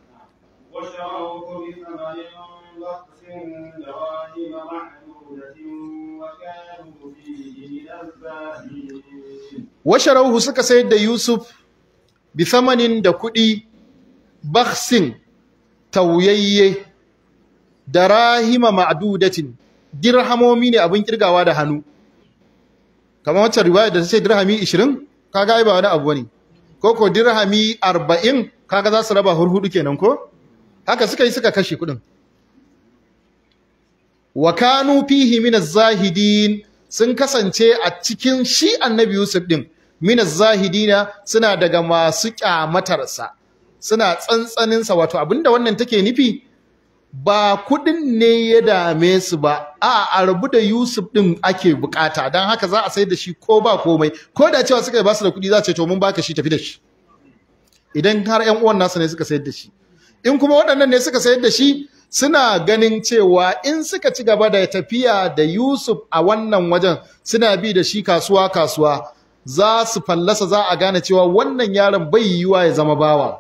washarauhu suka sayar da Yusuf bi thamanin da kuɗi bakhsin tauyayye da rahima ma'dudatin dirhamomi ne abin kirgawa da hannu kamar wacce riwaya da ta ce dirhami 20 kaga ai ba wani abu bane ko ko dirhami 40 kaga za su raba hurhudu kenan ko haka suka yi suka kashe kudin wa kanu fihi min az-zahidin sun kasance a cikin shi annabi Yusuf din min az-zahidina suna daga masu kyamatarsa suna tsantsanin sa wato abinda wannan take nufi ba kudin ne ya dame su ba a a rabu da Yusuf din ake bukata dan haka za a sai da shi ko ba komai ko da cewa suka ba su da kudi za ce to mun baka shi tafi da shi idan har ƴan uwan nasu ne suka sayar da shi in kuma waɗannan ne suka sayar da shi suna ganin cewa in suka ci gaba da tafiya da Yusuf a wannan wajen suna bi da shi kasuwa kasuwa za su fallasa za a gane cewa wannan yaron bai yiwa ya zama bawa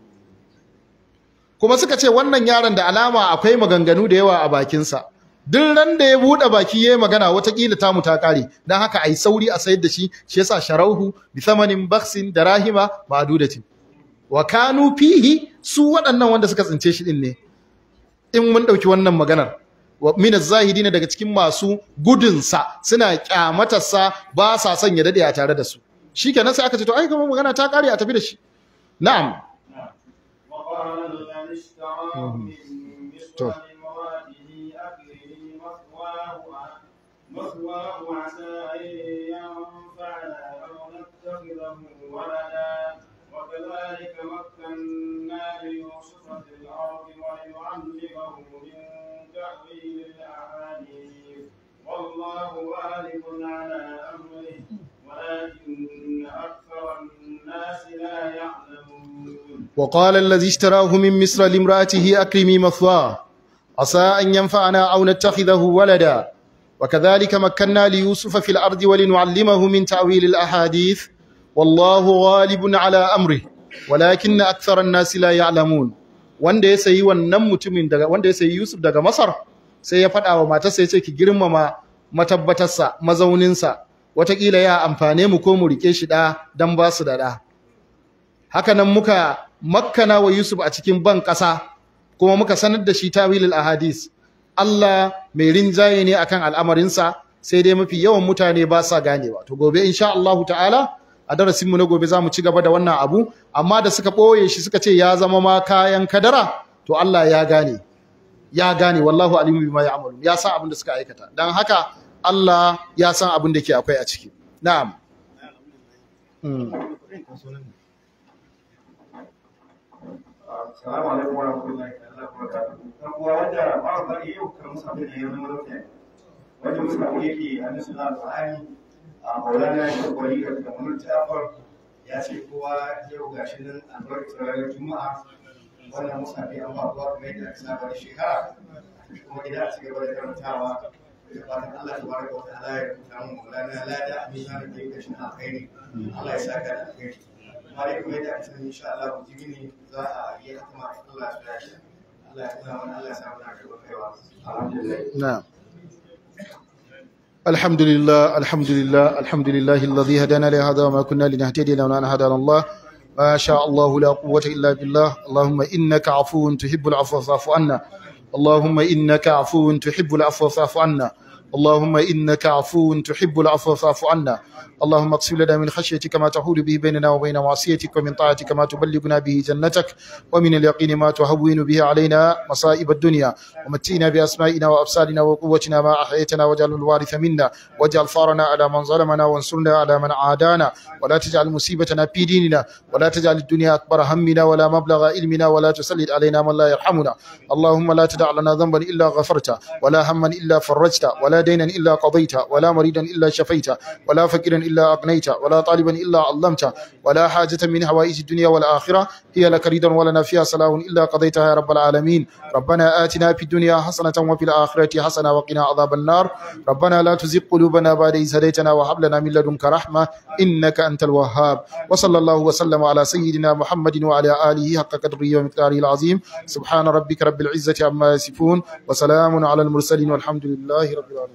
kuma suka ce wannan yaron da alama akwai maganganu da yawa a bakinsa duk ran da ya buɗe baki yayi magana watakila tamu ta kare dan haka ai sauri a sayar da shi shi yasa sharauhu bi thamanin baksin da rahima ma'dudatin wa kanu fihi su waɗannan wanda suka tsince shi din ne in mun ɗauki wannan maganar min az-zahidin daga cikin masu gudunsa suna kyamatarsa ba sa son ya dade a tare da su shikenan sai aka ce to ai kuma magana ta kare a tafi da shi na'am وقال الذي اشتراه من مصر طب. لامرأته أكرمي مثواه مثواه عسى أن ينفعنا أو نتخذه ولدا وكذلك مكنا ليوسف في الأرض ولنعلمه من تأويل الأحاديث والله غالب على أمره ولكن أكثر الناس لا يعلمون وقال الذي اشتراه من مصر لامرأته أكرمي مثواه عسى أن ينفعنا أو نتخذه ولدا وكذلك مكنا ليوسف في الأرض ولنعلمه من تأويل الأحاديث والله غالب على أمره ولكن أكثر الناس لا يعلمون wanda ya sayi wannan mutumin daga wanda ya sayi Yusuf daga Masar sai ya faɗa wa matarsa ya ce ki girmama matabbatarsa mazauninsa watakila ya amfane mu ko mu rike shi ɗa don ba su da ɗa haka nan muka makkana wa Yusuf a cikin ban ƙasa kuma muka sanar da shi tawilul ahadis Allah mai rinjaye ne akan al'amarinsa sai dai mafi yawan mutane ba sa ganewa to gobe insha Allahu ta'ala a darasinmu na gobe za mu ci gaba da wannan abu amma da suka ɓoye shi suka ce ya zama ma kayan kadara to Allah ya gane ya gane wallahu alimu bima ya'malu ya san abin da suka aikata dan haka Allah ya san abin da ke akwai a ciki na'am Hmm. Assalamu alaikum wa rahmatullahi wa barakatuhu. Dan uwa wanda ba ba yau kan musa da ya zama lafiya. Wanda musa yake a nasu na Al-Qur'ani a Maulana ya kwari ga kamar Jafar ya ce kowa yau gashi nan albarkacin ranar Juma'a wannan musa bai an ba kowa kamar yadda aka saba da shekara kuma idan a ci gaba da karantawa da fatan Allah ta baraka wa ta'ala ya rubuta mu Maulana lada a mizanin da yake shi na alkhairi Allah ya saka da alkhairi bayan kuma yadda aka sani insha Allah jibi ne za a yi hatama Allah ya shi Allah ya tuna mana Allah ya samu na gaba kaiwa alhamdulillah نعم الحمد لله الحمد لله الحمد لله الذي هدانا لهذا وما كنا لنهتدي لولا ان هدانا الله ما شاء الله لا قوة إلا بالله اللهم إنك عفو تحب العفو فاعف عنا اللهم إنك عفو تحب العفو فاعف عنا اللهم إنك عفو تحب العفو فاعف عنا اللهم اقسم لنا من خشيتك ما تحول به بيننا وبين معصيتك ومن طاعتك ما تبلغنا به جنتك ومن اليقين ما تهون به علينا مصائب الدنيا ومتينا بأسمائنا وأبصارنا وقوتنا ما أحييتنا واجعل الوارث منا واجعل فارنا على من ظلمنا وانصرنا على من عادانا ولا تجعل مصيبتنا في ديننا ولا تجعل الدنيا أكبر همنا ولا مبلغ علمنا ولا تسلط علينا من لا يرحمنا اللهم لا تدع لنا ذنبا إلا غفرته ولا هما إلا فرجته ولا دينا إلا قضيته ولا مريدا إلا شفيته ولا فقيرا إلا أغنيته ولا طالبا إلا علمته ولا حاجة من حوائج الدنيا والآخرة هي لك ريدا ولنا فيها صلاح إلا قضيتها يا رب العالمين ربنا آتنا في الدنيا حسنة وفي الآخرة حسنة وقنا عذاب النار ربنا لا تزغ قلوبنا بعد إذ هديتنا وهب لنا من لدنك رحمة إنك أنت الوهاب وصلى الله وسلم على سيدنا محمد وعلى آله حق قدره ومقداره العظيم سبحان ربك رب العزة عما يصفون وسلام على المرسلين والحمد لله رب العالمين